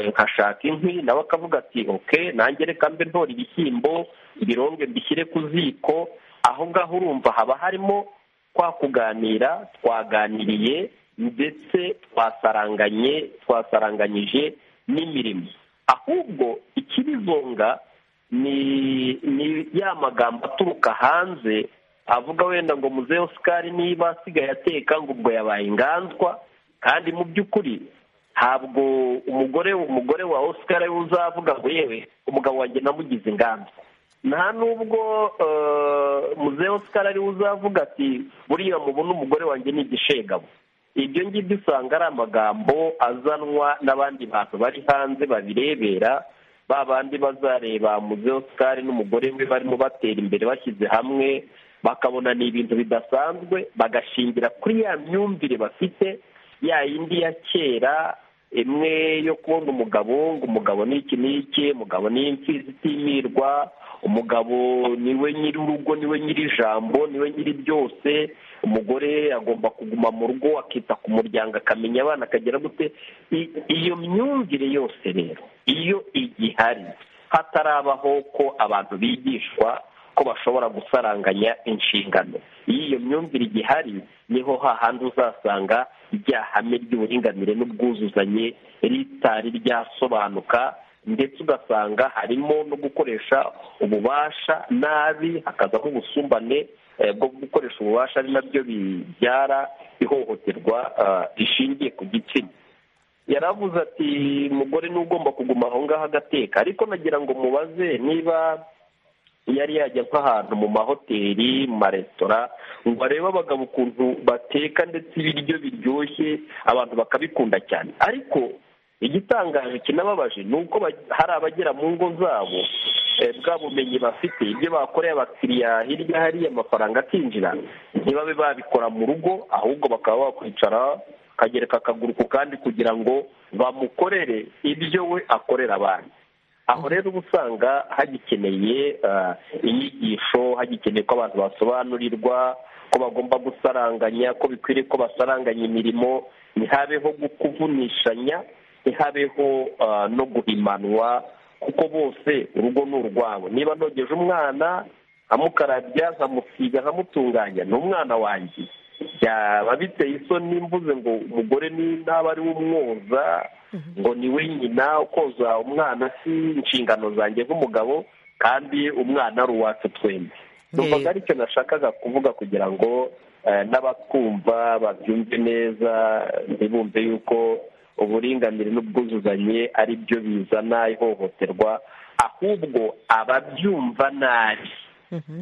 nkashaka inkwi nawe akavuga ati oke nanjye reka mbe ntora ibishyimbo ibironge mbishyire ku ziko aho ngaho urumva haba harimo kwa kuganira twaganiriye ndetse twasaranganye twasaranganyije n'imirimo ahubwo ikibizonga ni ni ya magambo aturuka hanze avuga wenda ngo muzehe Oscar niba asigaye ateka ngo ubwo yabaye inganzwa kandi mu by'ukuri ntabwo umugore umugore wa Oscar uzavuga ngo yewe umugabo wanjye namugize inganzwa nta nubwo muzehe Oscar ariwe uzavuga ati buriya mubona umugore wanjye ni igishegabo ibyo ngibyo usanga ari amagambo azanwa n'abandi bantu bari hanze babirebera ba bandi bazareba muzehe Oscar n'umugore we barimo batera imbere bashyize hamwe bakabona ni ibintu bidasanzwe bagashingira kuri ya myumvire bafite ya yindi ya kera imwe yo kubona umugabo ngo umugabo ni iki n'iki umugabo ni imfizi itimirwa umugabo niwe nyiri urugo niwe nyiri ijambo niwe nyiri byose umugore agomba kuguma mu rugo akita ku muryango akamenya abana akagera gute iyo myumvire yose rero iyo igihari hatarabaho ko abantu bigishwa ko bashobora gusaranganya inshingano iyo iyo myumvire igihari niho hahandi uzasanga rya hame ry'uburinganire n'ubwuzuzanye ritari ryasobanuka ndetse ugasanga harimo no gukoresha ububasha nabi hakazamo ubusumbane bwo gukoresha ububasha ari nabyo bibyara ihohoterwa rishingiye ku gitsina yaravuze ati mugore ni ugomba kuguma aho ngaho agateka ariko nagira ngo mubaze niba yari yajya nk'ahantu mu mahoteli mu maresitora ngo arebe abagabo ukuntu bateka ndetse ibiryo biryoshye abantu bakabikunda cyane ariko igitangaje kinababaje ni uko hari abagera mu ngo zabo bwa bumenyi bafite ibyo bakoreye abakiriya hirya hariya amafaranga akinjira ntibabe babikora mu rugo ahubwo bakaba bakwicara akagereka akaguru ku kandi kugira ngo bamukorere ibyo we akorera abandi aho rero uba usanga hagikeneye inyigisho hagikeneye ko abantu basobanurirwa ko bagomba gusaranganya ko bikwiriye ko basaranganya imirimo ntihabeho kuvunishanya ntihabeho no guhimanwa kuko bose urugo ni urwabo niba nogeje umwana nkamukarabya nkamusiga nkamutunganya ni umwana wanjye byaba biteye isoni mvuze ngo umugore ntaba ari we umwoza ngo ni we nyina koza umwana si inshingano zanjye nk'umugabo kandi umwana ari uwacu twembi numvaga aricyo nashakaga kuvuga kugira ngo eh, n'abatwumva babyumve neza ntibumve yuko uburinganire n'ubwuzuzanye ari byo bizana ihohoterwa ahubwo ababyumva nabi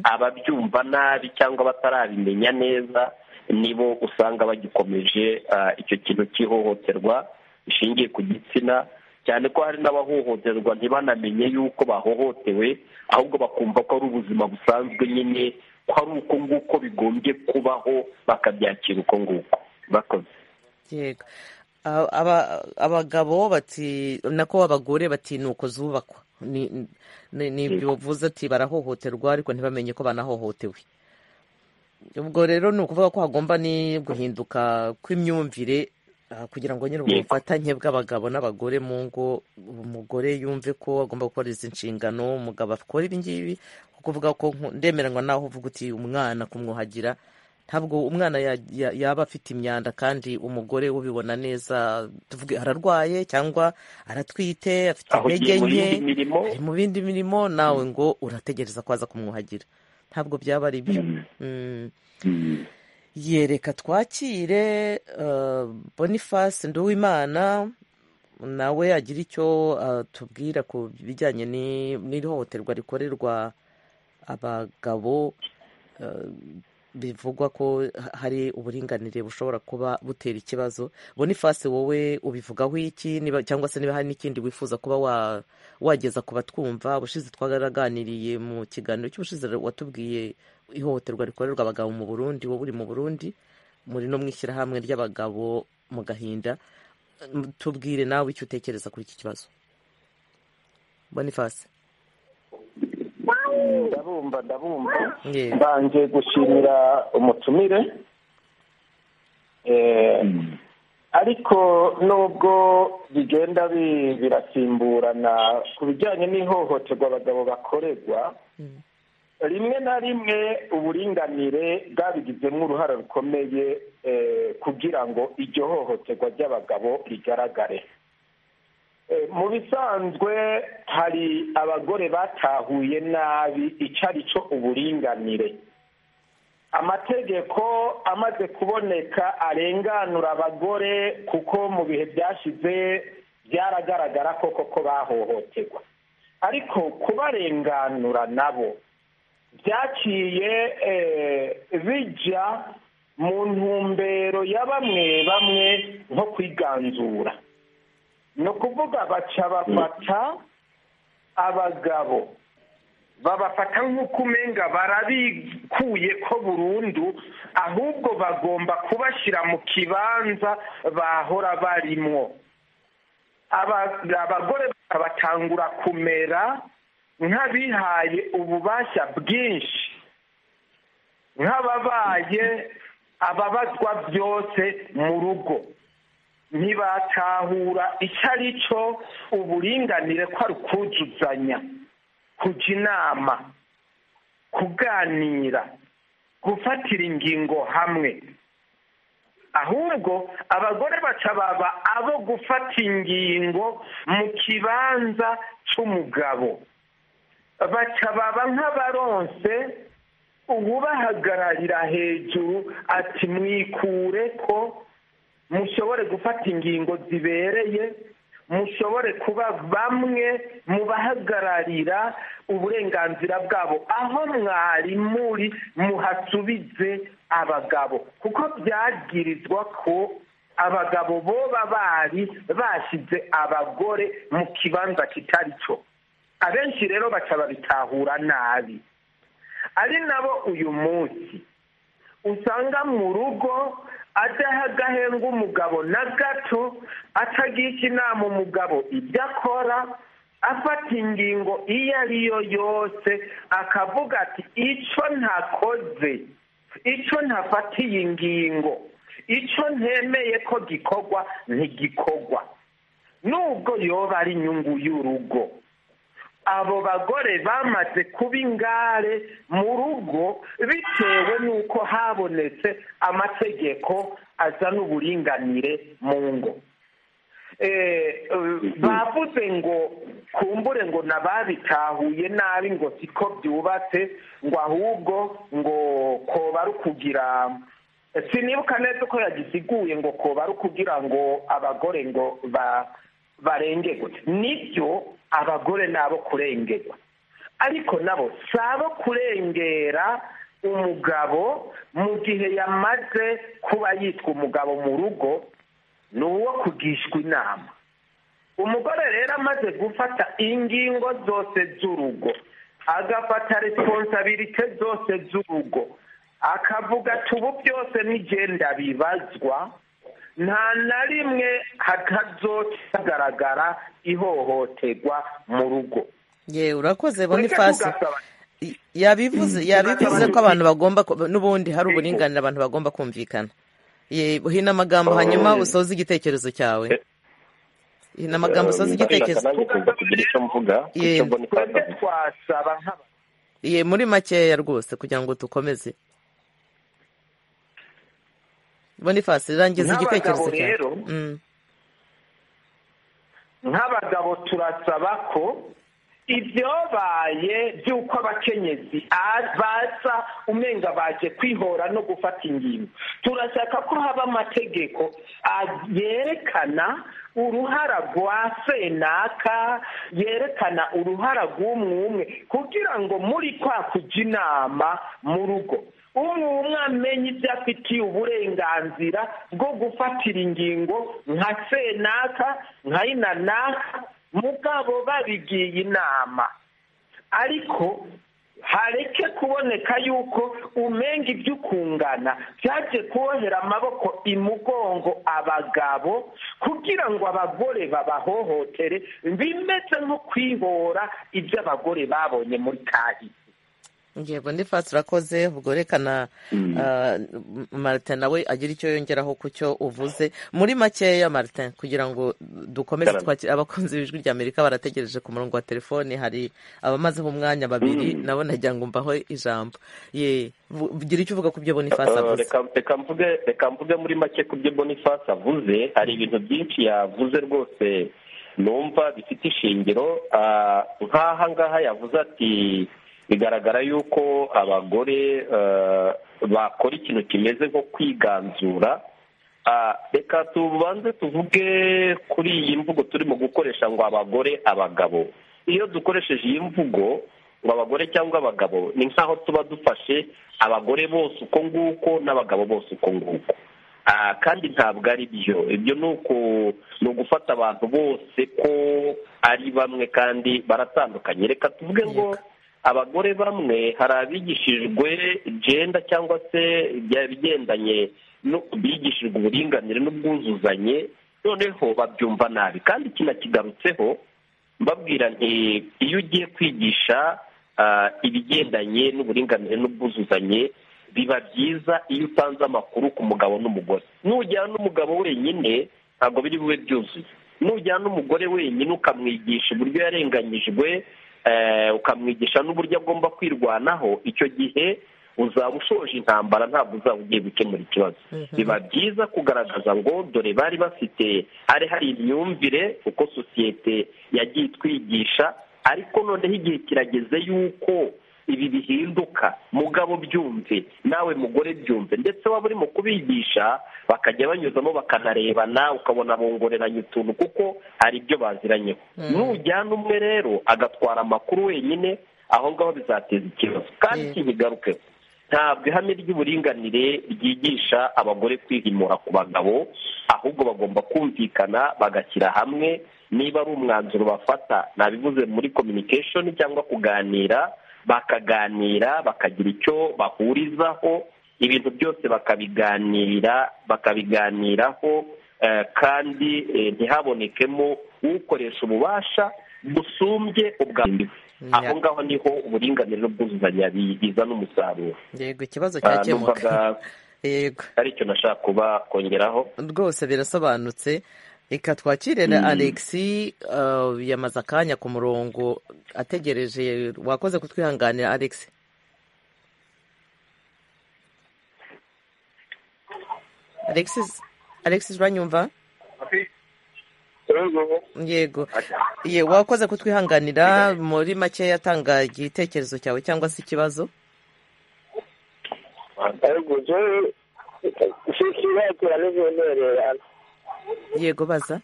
ababyumva nabi cyangwa batarabimenya neza nibo usanga bagikomeje ah, icyo kintu cy'ihohoterwa rishingiye ku gitsina cyane ko hari n'abahohoterwa ntibanamenye yuko bahohotewe ahubwo bakumva ko ari ubuzima busanzwe nyine ko ari uko nguko bigombye kubaho bakabyakira uko nguko bakoze yego Aba- aba- abagabo bati nako abagore batinuko zubakwa ni ni- ni ibyo bavuze ati barahohoterwa ariko ntibamenye ko banahohotewe ubwo rero ni ukuvuga ko hagomba ni guhinduka kw'imyumvire ah, kugira ngo nyine Yego. ubufatanye bw'abagabo n'abagore mu ngo umugore yumve ko agomba gukora izi nshingano umugabo akora ibi ngibi kuvuga ko nku- ndemeranywa naho uvuga uti umwana kumwuhagira ntabwo umwana ya- ya- yaba afite imyanda kandi umugore ubibona neza tuvuge ararwaye cyangwa aratwite afite aho intege ugiye mu nke yindi mirimo ari mu bindi mirimo nawe ngo urategereza ko aza kumwuhagira ntabwo byaba ari byo Mm. yereka twakire eh, boniface nduwimana nawe agira icyo atubwira ku bijyanye ni- n'ihohoterwa rikorerwa abagabo eh, bivugwa ko ha- hari uburinganire bushobora kuba butera ikibazo boniface wowe ubivugaho iki niba- cyangwa se niba hari n'ikindi wifuza kuba wa- wageza ku batwumva ubushize twaraganiriye mu kiganiro cy'ubushize watubwiye ihohoterwa rikorerwa abagabo mu burundi wowe uri mu burundi muri no mu ishyirahamwe ry'abagabo mu gahinda tubwire nawe icyo utekereza kuri iki kibazo boniface ndabumva ndabumva Yewe. mbanje gushimira umutumire Eh, ariko nubwo bigenda bi- birasimburana ku bijyanye n'ihohoterwa abagabo bakorerwa rimwe na rimwe uburinganire bwabigizemo uruhare rukomeye eh, kugira ngo iryo hohoterwa ry'abagabo rigaragare Eh, mu bisanzwe hari abagore batahuye nabi icyo ari cyo uburinganire amategeko amaze kuboneka arenganura abagore kuko mu bihe byashize byaragaragara ko koko bahohoterwa ariko kubarenganura nabo byaciye eh, bijya mu ntumbero ya bamwe bamwe nko kwiganzura ni ukuvuga baca bafata abagabo babafata nk'uko umenga barabikuye ko burundu ahubwo bagomba kubashyira mu kibanza bahora barimwo Aba- abagore batangura kumera nk'abihaye ububasha bwinshi nk'ababaye ababazwa byose mu rugo ntibatahura icyo ari cyo uburinganire ko ari ukuzuzanya kujya inama kuganira gufatira ingingo hamwe ahubwo abagore baca baba abo gufata ingingo mu kibanza cy'umugabo baca baba nk'abaronse uwubahagararira hejuru ati mwikure ko mushobore gufata ingingo zibereye mushobore kuba bamwe mu bahagararira uburenganzira bwabo aho mwari muri muhasubize abagabo kuko byagirizwa ko abagabo boba bari bashyize abagore mu kibanza kitari cyo abenshi rero baca babitahura nabi ari nabo uyu munsi usanga mu rugo adaha agahenga umugabo na gato atagisha inama umugabo ibyo akora afata ingingo iyo ari yo yose akavuga ati icyo ntakoze icyo ntafatiye ingingo icyo ntemeye ko gikorwa ntigikorwa nubwo yoba ari inyungu y'urugo abo bagore bamaze kuba ingare mu rugo bitewe n'uko habonetse amategeko azana uburinganire mu ngo bavuze ngo kumbure ngo nababitahuye nabi ngo siko byubatse ngo ahubwo ngo koba ari ukugira sinibuka neza uko yagisiguye ngo koba ari ukugira ngo abagore ngo barengerwe nibyo abagore nabo kurengerwa ariko nabo si abo kurengera umugabo mu gihe yamaze kuba yitwa umugabo mu rugo ni uwo kugishwa inama umugore rero amaze gufata ingingo zose z'urugo agafata responsabilite zose z'urugo akavuga ati ubu byose n'igenda bibazwa nta na rimwe hatazogaragara ihohoterwa mu rugo yewe urakoze bonifasi yabivuze yabivuze ko abantu bagomba n'ubundi hari uburinganire abantu bagomba kumvikana hino amagambo hanyuma usoza igitekerezo cyawe hino amagambo usoza igitekerezo ye muri makeya rwose kugira ngo dukomeze bonifasi rangiza igitekerezo cyawe nk'abagabo turasaba ko ibyobaye by'uko abakenyezi baza umenga baje kwihora no gufata ingingo turashaka ko haba amategeko yerekana uruhara rwa senaka yerekana uruhara rw'umwe umwe kugira ngo muri kwa kujya inama mu rugo umwe umwe amenye ibyo afitiye uburenganzira bwo gufatira ingingo nka senaka nka inanaka mugabo babigiye inama ariko hareke kuboneka yuko umenga ibyo ukungana byaje kubohera amaboko imugongo abagabo kugira ngo abagore babahohotere bimeze nko kwihora ibyo abagore babonye muri kahise ngego ndi fasi urakoze ubwo rekana marite nawe agira icyo yongeraho ku cyo uvuze muri makeya marite kugira ngo dukomeze twakire abakunzi b'ijwi rya amerika barategereje ku murongo wa telefoni hari abamazeho umwanya babiri nabo nagira ngo mbaho ijambo ye ugira icyo uvuga ku byo bonifasi avuze reka mvuge muri make ku byo bonifasi avuze hari ibintu byinshi yavuze rwose numva bifite ishingiro nk'aha ngaha yavuze ati bigaragara yuko abagore bakora ikintu kimeze nko kwiganzura reka tubanze tuvuge kuri iyi mvugo turimo gukoresha ngo abagore abagabo iyo dukoresheje iyi mvugo ngo abagore cyangwa abagabo ni nk'aho tuba dufashe abagore bose uko nguko n'abagabo bose uko nguko kandi ntabwo ari byo ibyo ni ugufata abantu bose ko ari bamwe kandi baratandukanye reka tuvuge ngo abagore bamwe hari abigishijwe jenda cyangwa se ibigendanye bigishijwe uburinganire n'ubwuzuzanye noneho babyumva nabi kandi kinakigarutseho mbabwira nti iyo ugiye kwigisha ibigendanye n'uburinganire n'ubwuzuzanye biba byiza iyo utanze amakuru ku mugabo n'umugore nujyana n'umugabo wenyine ntabwo biri bube byuzuye nujyana n'umugore wenyine ukamwigisha uburyo yarenganyijwe ukamwigisha n'uburyo agomba kwirwanaho icyo gihe uzaba ushoje intambara ntabwo uzaba ugiye gukemura ikibazo biba byiza kugaragaza ngo dore bari bafite hari hari imyumvire uko sosiyete yagiye itwigisha ariko noneho igihe kirageze yuko ibi bihinduka mugabo byumve nawe mugore byumve ndetse waba urimo kubigisha bakajya banyuzamo bakanarebana ukabona bongoreranya utuntu kuko hari ibyo baziranyeho nujyana umwe rero agatwara amakuru wenyine aho ngaho bizateza ikibazo kandi iki ntigarukeho ntabwo ihame ry'uburinganire ryigisha abagore kwihimura ku bagabo ahubwo bagomba kumvikana bagashyira hamwe niba ari umwanzuro bafata nabivuze muri communication cyangwa kuganira bakaganira bakagira icyo bahurizaho ibintu byose bakabiganira bakabiganiraho kandi ntihabonekemo ukoresha ububasha busumbye ubwambere aho ngaho niho uburinganire n'ubwuzuzanye biza n'umusaruro yego ikibazo cyakemuka yego aricyo nashaka kuba kongeraho rwose birasobanutse reka twakire na alexi uh, yamaze akanya ku murongo ategereje wakoze kutwihanganira alexi alexis alexis uranyumva yego ye wakoze kutwihanganira muri make yatanga igitekerezo cyawe cyangwa se ikibazo ariko si ikibazo n'ivundererana yego baza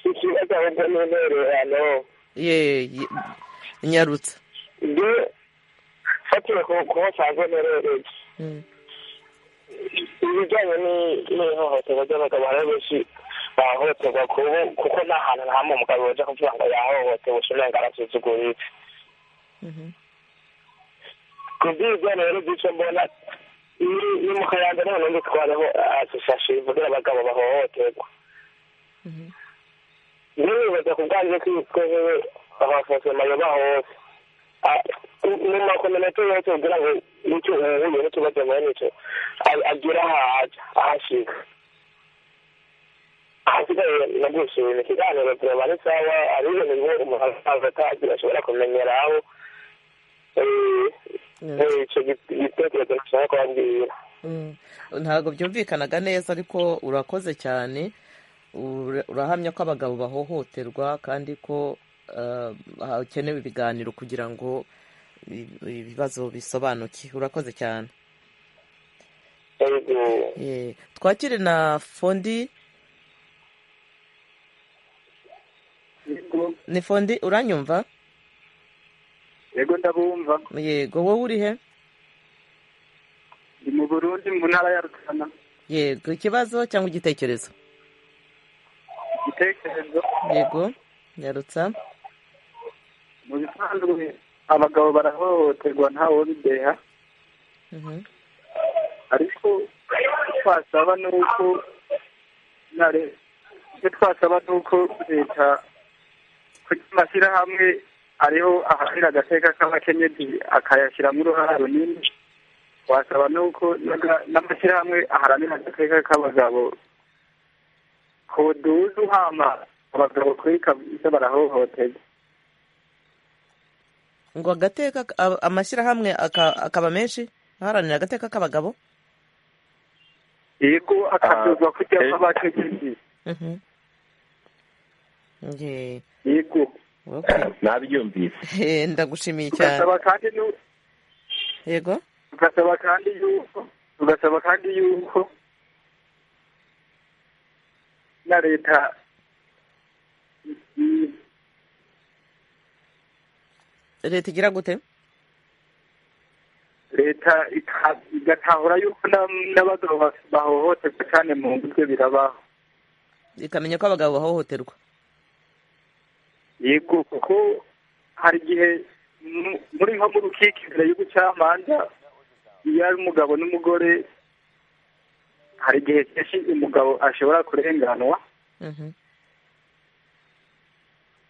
si ikibazo ahubwo n'intererano ye ye- nyarutsa nge fatiwe ku ku basanzwe nerereye Mm. ibijyanye ni- n'ihohoterwa ry'abagabo hari benshi bahohoterwa ku ubu kuko nta hantu nta hamwe umugabo yaje kuvuga ngo yahohotewe ushobora ngo arasuzugurirwe Mhm. ku bw'ibyo rero by'icyo mbona ni ni mu kayanja none nditwareho asosiyasiyo ivugira abagabo bahohoterwa Mhm. niba wibaza ku bwanjye ko twebwe abafose mayoba hose Ah, mu makominete yose ugira ngo nicyo uhuye n'ikibazo muri nicyo a- agira aho ajya ahashyika ahasigaye nagushimira ikiganiro tureba ari sawa ari ibintu bimwe umuntu asanzwe atazi ashobora kumenyera aho Eh, eh, icyo gi- gitekerezo nashaka kubabwira Mm. ntabwo byumvikanaga neza ariko urakoze cyane Ura- urahamya ko abagabo bahohoterwa kandi ko uh, hakenewe ibiganiro kugira ngo i- ibibazo bisobanuke urakoze cyane Yego. Ye. twakire na fondi ni fondi uranyumva yego ndabumva yego wowe uri he ndi mu burundi mu ntara ya rutana yego ikibazo cyangwa igitekerezo igitekerezo yego nyarutsa mu bisanzwe abagabo barahohoterwa ntawe bideha Mhm. ariko icyo twasaba ni uko na re- icyo twasaba ni uko leta kuko amashyirahamwe ariho ahanira agateka k'abakenyezi akayashyiramo uruhare runini wasaba ni uko n'aga- n'amashyirahamwe aharanira agateka k'abagabo koduza uhama abagabo kuri kabisa barahohoterwa ngo agateka a- amashyirahamwe aka- akaba menshi aharanira agateka k'abagabo yego akaduzwa kujya eh. kw'abakenyezi Mhm. Ye, yego okay. nabyumvise Eh, ndagushimiye cyane tugasaba kandi n'u- yego tugasaba kandi yuko tugasaba kandi yuko na leta i- leta igira gute leta ita- igatahura yuko na- n'abagabo ba- bahohoterwa cyane mu ngo ibyo birabaho ikamenya ko abagabo bahohoterwa yego kuko hari igihe mu- muri nko mu rukiko imbere y'ubucamanza iyo ari umugabo n'umugore hari igihe kenshi umugabo ashobora kurenganwa Mhm.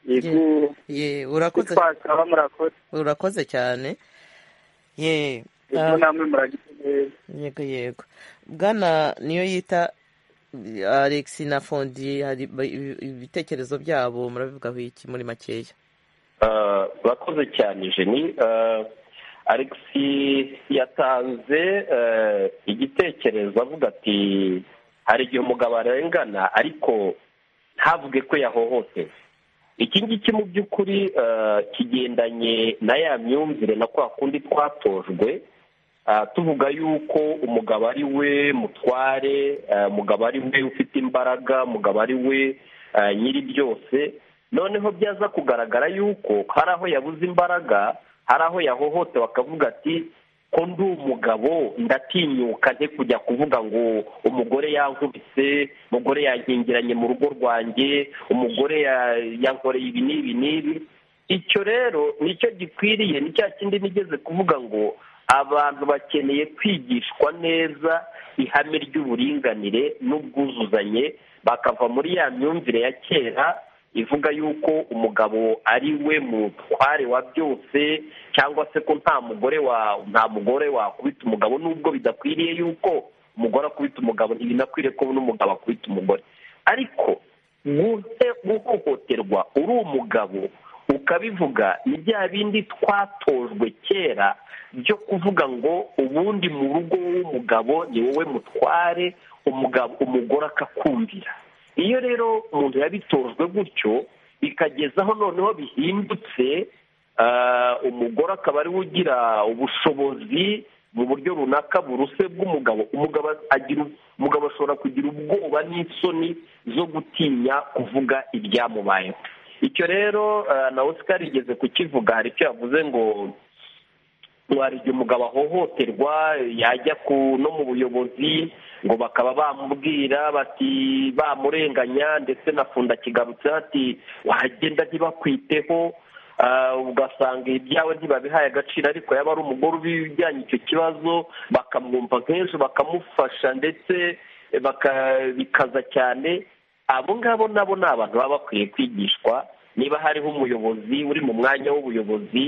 yego Ye, icyo urakoze twasaba murakoze urakoze cyane ye ibyo ah, namwe muragize neza yego yego bwana niyo yita eh, alex na fondi hari ba- ibi- ibitekerezo byabo murabivugaho iki muri makeya Ah, bakoze cyane jeni Ah, alexi yatanze eh, igitekerezo avuga ati hari igihe umugabo arengana ariko ntavuge ko yahohotewe iki ngiki mu by'ukuri eh, kigendanye na ya myumvire na kwa kundi twatojwe Ah, tuvuga yuko umugabo ari we mutware ah, umugabo ari we ufite imbaraga umugabo ari we ah, nyiri byose noneho byaza kugaragara yuko hari aho yabuze imbaraga hari aho yahohotewe akavuga ati ko ndi umugabo ndatinyuka nte kujya kuvuga ngo umugore yankubise umugore yankingiranye mu rugo rwanjye umugore ya- yankoreye ibi n'ibi n'ibi icyo rero nicyo gikwiriye ni cya kindi nigeze kuvuga ngo abantu bakeneye kwigishwa neza ihame ry'uburinganire n'ubwuzuzanye bakava muri ya myumvire ya kera ivuga yuko umugabo ari we mutware wa byose cyangwa se ko nta mugore wa nta mugore wakubita umugabo nubwo bidakwiriye yuko umugore akubita umugabo ntibinakwiriye ko n'umugabo akubita umugore ariko guhohoterwa uri umugabo ukabivuga ni bya bindi twatojwe kera byo kuvuga ngo ubundi mu rugo w'umugabo ni wowe mutware umugabo umugore akakumvira iyo rero umuntu yabitojwe gutyo bikagezaho noneho bihindutse umugore akaba ariwe ugira ubushobozi mu buryo runaka buruse bw'umugabo umugabo agira umugabo ashobora kugira ubwoba n'isoni zo gutinya kuvuga ibyamubayeho icyo rero na oscar igeze kukivuga hari icyo yavuze ngo hari igihe umugabo ahohoterwa yajya ku no mu buyobozi ngo bakaba bamubwira bati bamurenganya ndetse na funda kigarutseho ati wagenda ntibakwiteho ugasanga ibyawe ntibabihaye agaciro ariko yaba ari umugore ubijyanye icyo kibazo bakamwumva nk'ejo bakamufasha ndetse bakabikaza cyane abo ngabo nabo ni abantu baba bakwiye kwigishwa niba hariho umuyobozi uri mu mwanya w'ubuyobozi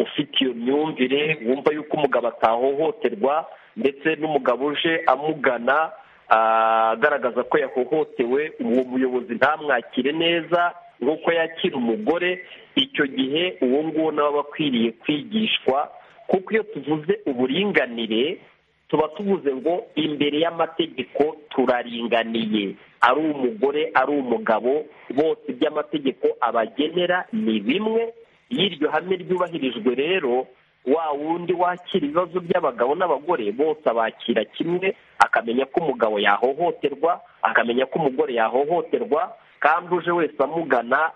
ufite iyo myumvire wumva yuko umugabo atahohoterwa ndetse n'umugabo uje amugana agaragaza ko yahohotewe uwo muyobozi ntamwakire neza nk'uko yakira umugore icyo gihe uwo nguwo nawe aba akwiriye kwigishwa kuko iyo tuvuze uburinganire tuba tuvuze ngo imbere y'amategeko turaringaniye ari umugore ari umugabo bose iby'amategeko abagenera ni bimwe iyo iryo hame ryubahirijwe rero wa wundi wakira ibibazo by'abagabo n'abagore bose abakira kimwe akamenya ko umugabo yahohoterwa akamenya ko umugore yahohoterwa kandi uje wese amugana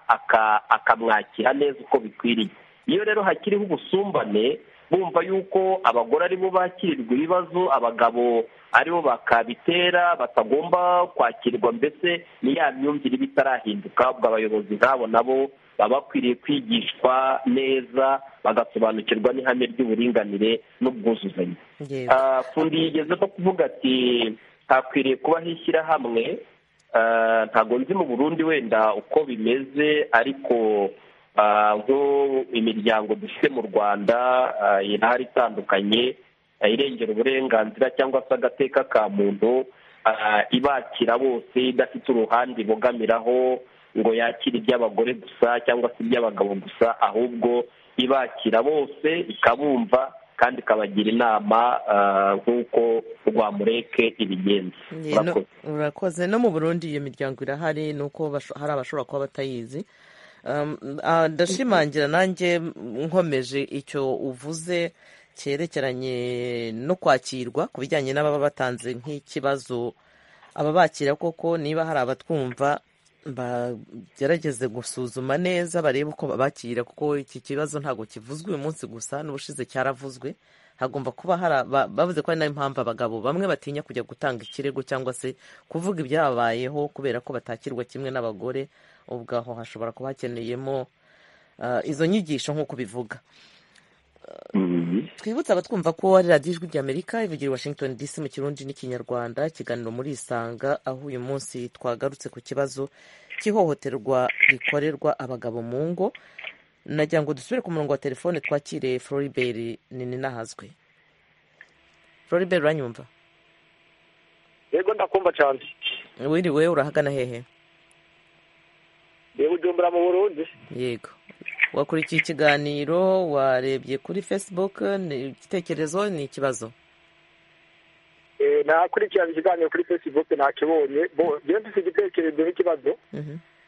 akamwakira neza uko bikwiriye iyo rero hakiriho ubusumbane bumva yuko abagore aribo bakirirwa ibibazo abagabo aribo bakabitera batagomba kwakirwa mbese ni ya myumvire iba itarahinduka ubwo abayobozi nk'abo nabo baba bakwiriye kwigishwa neza bagasobanukirwa n'ihame ry'uburinganire n'ubwuzuzanye fundi yigeze no kuvuga ati hakwiriye kubaho ishyirahamwe ntabwo nzi mu burundi wenda uko bimeze ariko nko imiryango dufite mu rwanda irahari itandukanye irengera uburenganzira cyangwa se agateka ka muntu ibakira bose idafite uruhande ibogamiraho ngo yakire iby'abagore gusa cyangwa se iby'abagabo gusa ahubwo ibakira bose ikabumva kandi ikabagira inama nk'uko rwamureke ibigenza urakoze no mu burundi iyo miryango irahari ni uko hari abashobora kuba batayizi ndashimangira nanjye nkomeje icyo uvuze cyerekeranye no kwakirwa ku bijyanye n'ababa batanze nk'ikibazo ababakira koko niba hari abatwumva bagerageze gusuzuma neza barebe uko bakira kuko iki kibazo ntabwo kivuzwe uyu munsi gusa n'ubushize cyaravuzwe hagomba kuba hari bavuze ko ari nayo mpamvu abagabo bamwe batinya kujya gutanga ikirego cyangwa se kuvuga ibyababayeho kubera ko batakirwa kimwe n'abagore ubwo aho hashobora kuba hakeneyemo izo nyigisho nk'uko bivuga twibutse abatwumva ko ari radiyo ijwi ry'amerika ivugira washington dc mu kirundi n'ikinyarwanda ikiganiro muri isanga aho uyu munsi twagarutse ku kibazo cy'ihohoterwa rikorerwa abagabo mu ngo nagira ngo dusubire ku murongo wa telefone twakire floriberi nini n'ahazwi floriberi uranyumva yego ndakumva cyane wiriwe urahagana hehe yewe ujumbura mu burundi yego wakurikiye ikiganiro warebye kuri facebook igitekerezo ni ikibazo nakurikirana ikiganiro kuri facebook nakibonye ngenda ufite igitekerezo n'ikibazo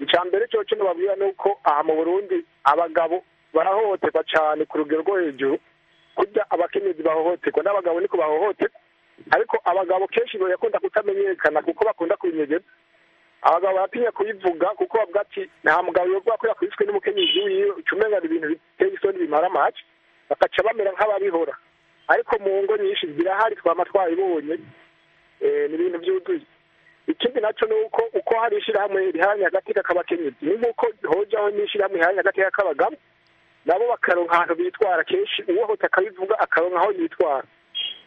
icya mbere cyo cyo nababwira ni uko aha mu burundi abagabo barahohoterwa cyane ku rugero rwo hejuru kurya abakenyezi bahohoterwa n'abagabo niko bahohoterwa ariko abagabo kenshi bakunda kutamenyekana kuko bakunda kubinyegeza abagabo baratinya kubivuga kuko bavuga ati nta mugabo yogwa kubera kubiswe n'umukenyezi wiwe ucumenga ibintu biteye isoni bimara make bakaca bamera nk'ababihora ariko mu ngo nyinshi zirahari twaba twabibonye ni ibintu byuzuye ikindi nacyo ni uko uko hari ishyirahamwe riharanira agateka k'abakenyezi ni nk'uko hojaho n'ishyirahamwe riharanira agateka k'abagabo nabo bakaronka ahantu bitwara kenshi uwohota akabivuga akaronka aho yitwara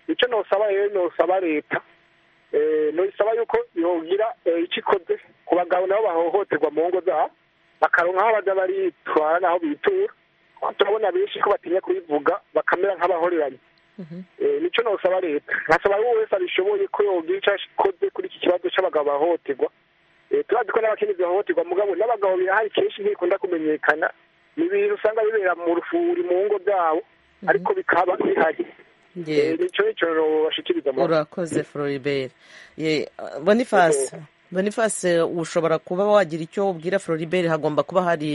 icyo nosaba rero nosaba leta ntusaba yuko yogira icyo ikoze ku bagabo nabo bahohoterwa mu ngo zabo bakaronka aho bajya baritwara n'aho bitura turabona benshi ko batinya kubivuga bakamera nk'abahoreranye nicyo ntusaba leta nkasaba buri wese abishoboye ko yogira icyo akoze kuri iki kibazo cy'abagabo bahohoterwa turazi ko n'abakenyezi bahohoterwa mugabo n'abagabo birahari kenshi ntibikunda kumenyekana ni ibintu usanga bibera mu rufuri mu ngo zabo ariko bikaba bihari nicyo nicyo bashikiriza urakoze floribert bonifasi bonifasi ushobora kuba wagira icyo ubwira floribert hagomba kuba hari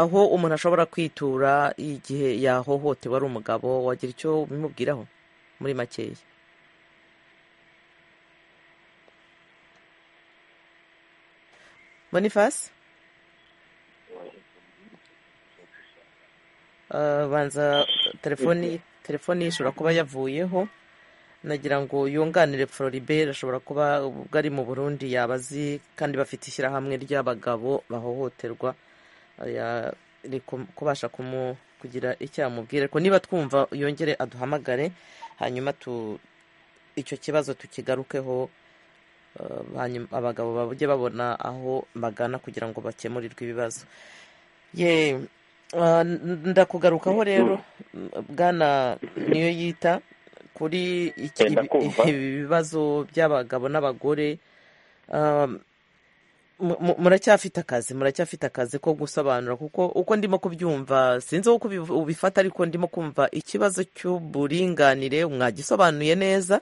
aho umuntu ashobora kwitura igihe yahohotewe ari umugabo wagira icyo bimubwiraho muri makeya bonifasi banza telefoni telefoni ishobora kuba yavuyeho nagira ngo yunganire floribert ashobora kuba ubwo ari mu burundi yabazi kandi bafite ishyirahamwe ry'abagabo bahohoterwa kubasha kugira icyo yamubwira ariko niba twumva yongere aduhamagare hanyuma icyo kibazo tukigarukeho abagabo bajye babona aho bagana kugira ngo bakemurirwe ibibazo ye ndakugarukaho rero bwana niyo yita kuri ibi bibazo by'abagabo n'abagore muracyafite akazi muracyafite akazi ko gusobanura kuko uko ndimo kubyumva sinzi uko ubifata ariko ndimo kumva ikibazo cy'uburinganire mwagisobanuye neza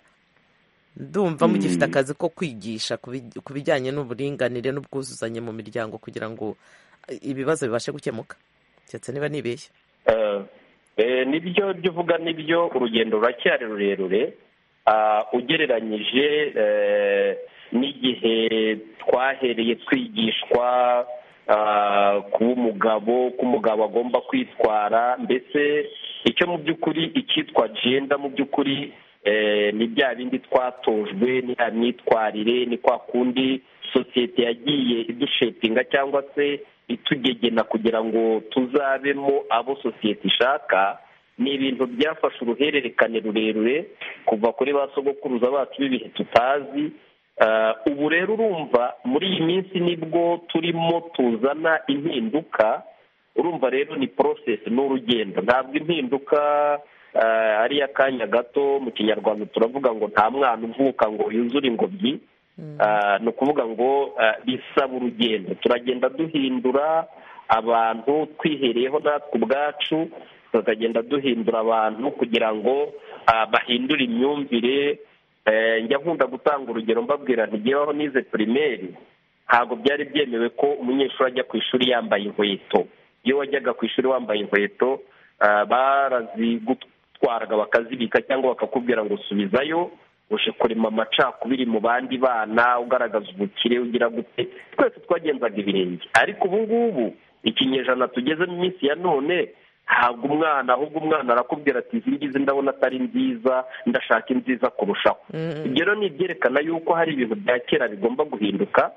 ndumva mugifite akazi ko kwigisha ku bijyanye n'uburinganire n'ubwuzuzanye mu miryango kugira ngo ibibazo bibashe gukemuka keretse niba nibeshya nibyo byo uvuga nibyo urugendo ruracyari rurerure ugereranyije n'igihe twahereye twigishwa kuba umugabo ko umugabo agomba kwitwara mbese icyo mu by'ukuri icyitwa jenda mu by'ukuri ni bya bindi twatojwe nta myitwarire ni kwa kundi sosiyete yagiye idushepinga cyangwa se itugegena kugira ngo tuzabemo abo sosiyete ishaka ni ibintu byafashe uruhererekane rurerure kuva kuri ba sogokuruza bacu b'ibihe tutazi ubu rero urumva muri iyi minsi nibwo turimo tuzana impinduka urumva rero ni porosesi n'urugendo ntabwo impinduka ari iy'akanya gato mu kinyarwanda turavuga ngo nta mwana uvuka ngo yuzure ingobyi ni ukuvuga ngo bisaba urugendo turagenda duhindura abantu twihereyeho natwe ubwacu tukagenda duhindura abantu kugira ngo bahindure imyumvire njya nkunda gutanga urugero mbabwira ntigebaho nize pirimeri ntabwo byari byemewe ko umunyeshuri ajya ku ishuri yambaye inkweto iyo wajyaga ku ishuri wambaye inkweto barazigutwaraga bakazibika cyangwa bakakubwira ngo subizayo uje kurema amacakubiri mu bandi bana ugaragaza ubukire ugira gute twese twagenzaga ibirenge ariko ubu ngubu ikinyejana tugeze mu minsi ya none ntabwo umwana ahubwo umwana arakubwira ati izi ngizi ndabona atari nziza ndashaka inziza kurushaho ibyo rero ni ibyerekana yuko hari ibintu bya kera bigomba guhinduka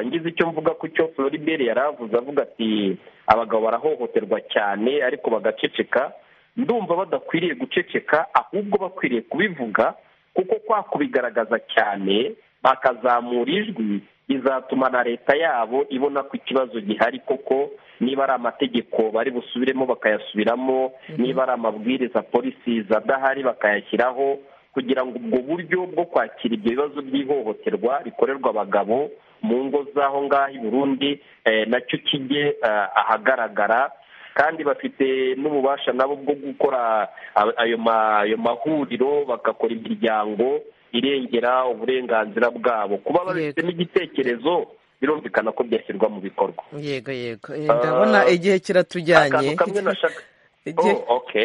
ngize icyo mvuga ku cyo floribert yari avuze avuga ati abagabo barahohoterwa cyane ariko bagaceceka ndumva badakwiriye guceceka ahubwo bakwiriye kubivuga kuko kwa kubigaragaza cyane bakazamura ijwi bizatuma na leta yabo ibona ko ikibazo gihari koko niba ari amategeko bari busubiremo bakayasubiramo niba ari amabwiriza polisi adahari bakayashyiraho kugira ngo ubwo buryo bwo kwakira ibyo bibazo by'ihohoterwa rikorerwa abagabo mu ngo z'aho ngaho i burundi nacyo kijye ahagaragara kandi bafite n'ububasha nabo bwo gukora ayo mahuriro bagakora imiryango irengera uburenganzira bwabo kuba babifitemo igitekerezo birumvikana ko byashyirwa mu bikorwa yego yego ndabona igihe kiratujyanye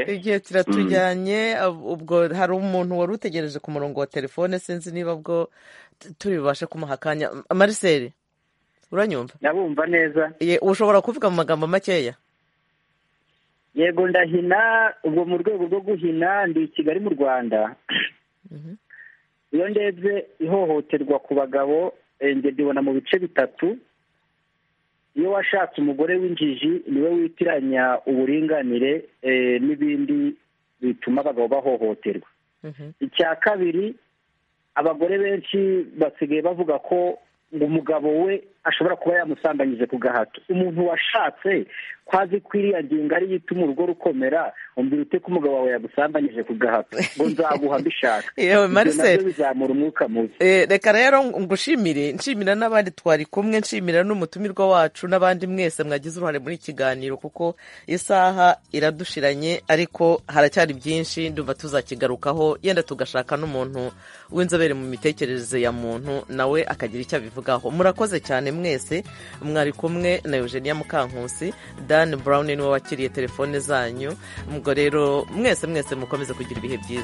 igihe kiratujyanye ubwo hari umuntu wari utegereje ku murongo wa telefone sinzi niba bwo turi bubashe kumuha akanya mariseri uranyumva ndabumva neza ushobora kuvuga mu magambo makeya yego ndahina ubwo mu rwego rwo guhina ndi i kigali mu rwanda iyo ndebye ihohoterwa ku bagabo ndibona mu bice bitatu iyo washatse umugore w'injiji niwe witiranya uburinganire n'ibindi bituma abagabo bahohoterwa icya kabiri abagore benshi basigaye bavuga ko ngo umugabo we ashobora kuba yamusambanyije ku gahato umuntu washatse kwazi ko iriya ngingo ari ituma urugo rukomera umbwira ute ko umugabo wawe yagusambanyije ku gahato ngo nzaguha mbishaka yewe Ibyo Marcel nabyo bizamura umwuka mubi Eh, reka rero ngushimire nshimira n'abandi twari kumwe nshimira n'umutumirwa wacu n'abandi mwese mwagize uruhare muri iki kiganiro kuko isaha iradushiranye ariko haracyari byinshi ndumva tuzakigarukaho yenda tugashaka n'umuntu w'inzobere mu mitekerereze ya muntu nawe akagira icyo abivugaho murakoze cyane mwese mwari kumwe na Eugenia Mukankusi Dan Brown niwe wakiriye telefone zanyu ubwo rero mwese mwese mukomeze kugira ibihe byiza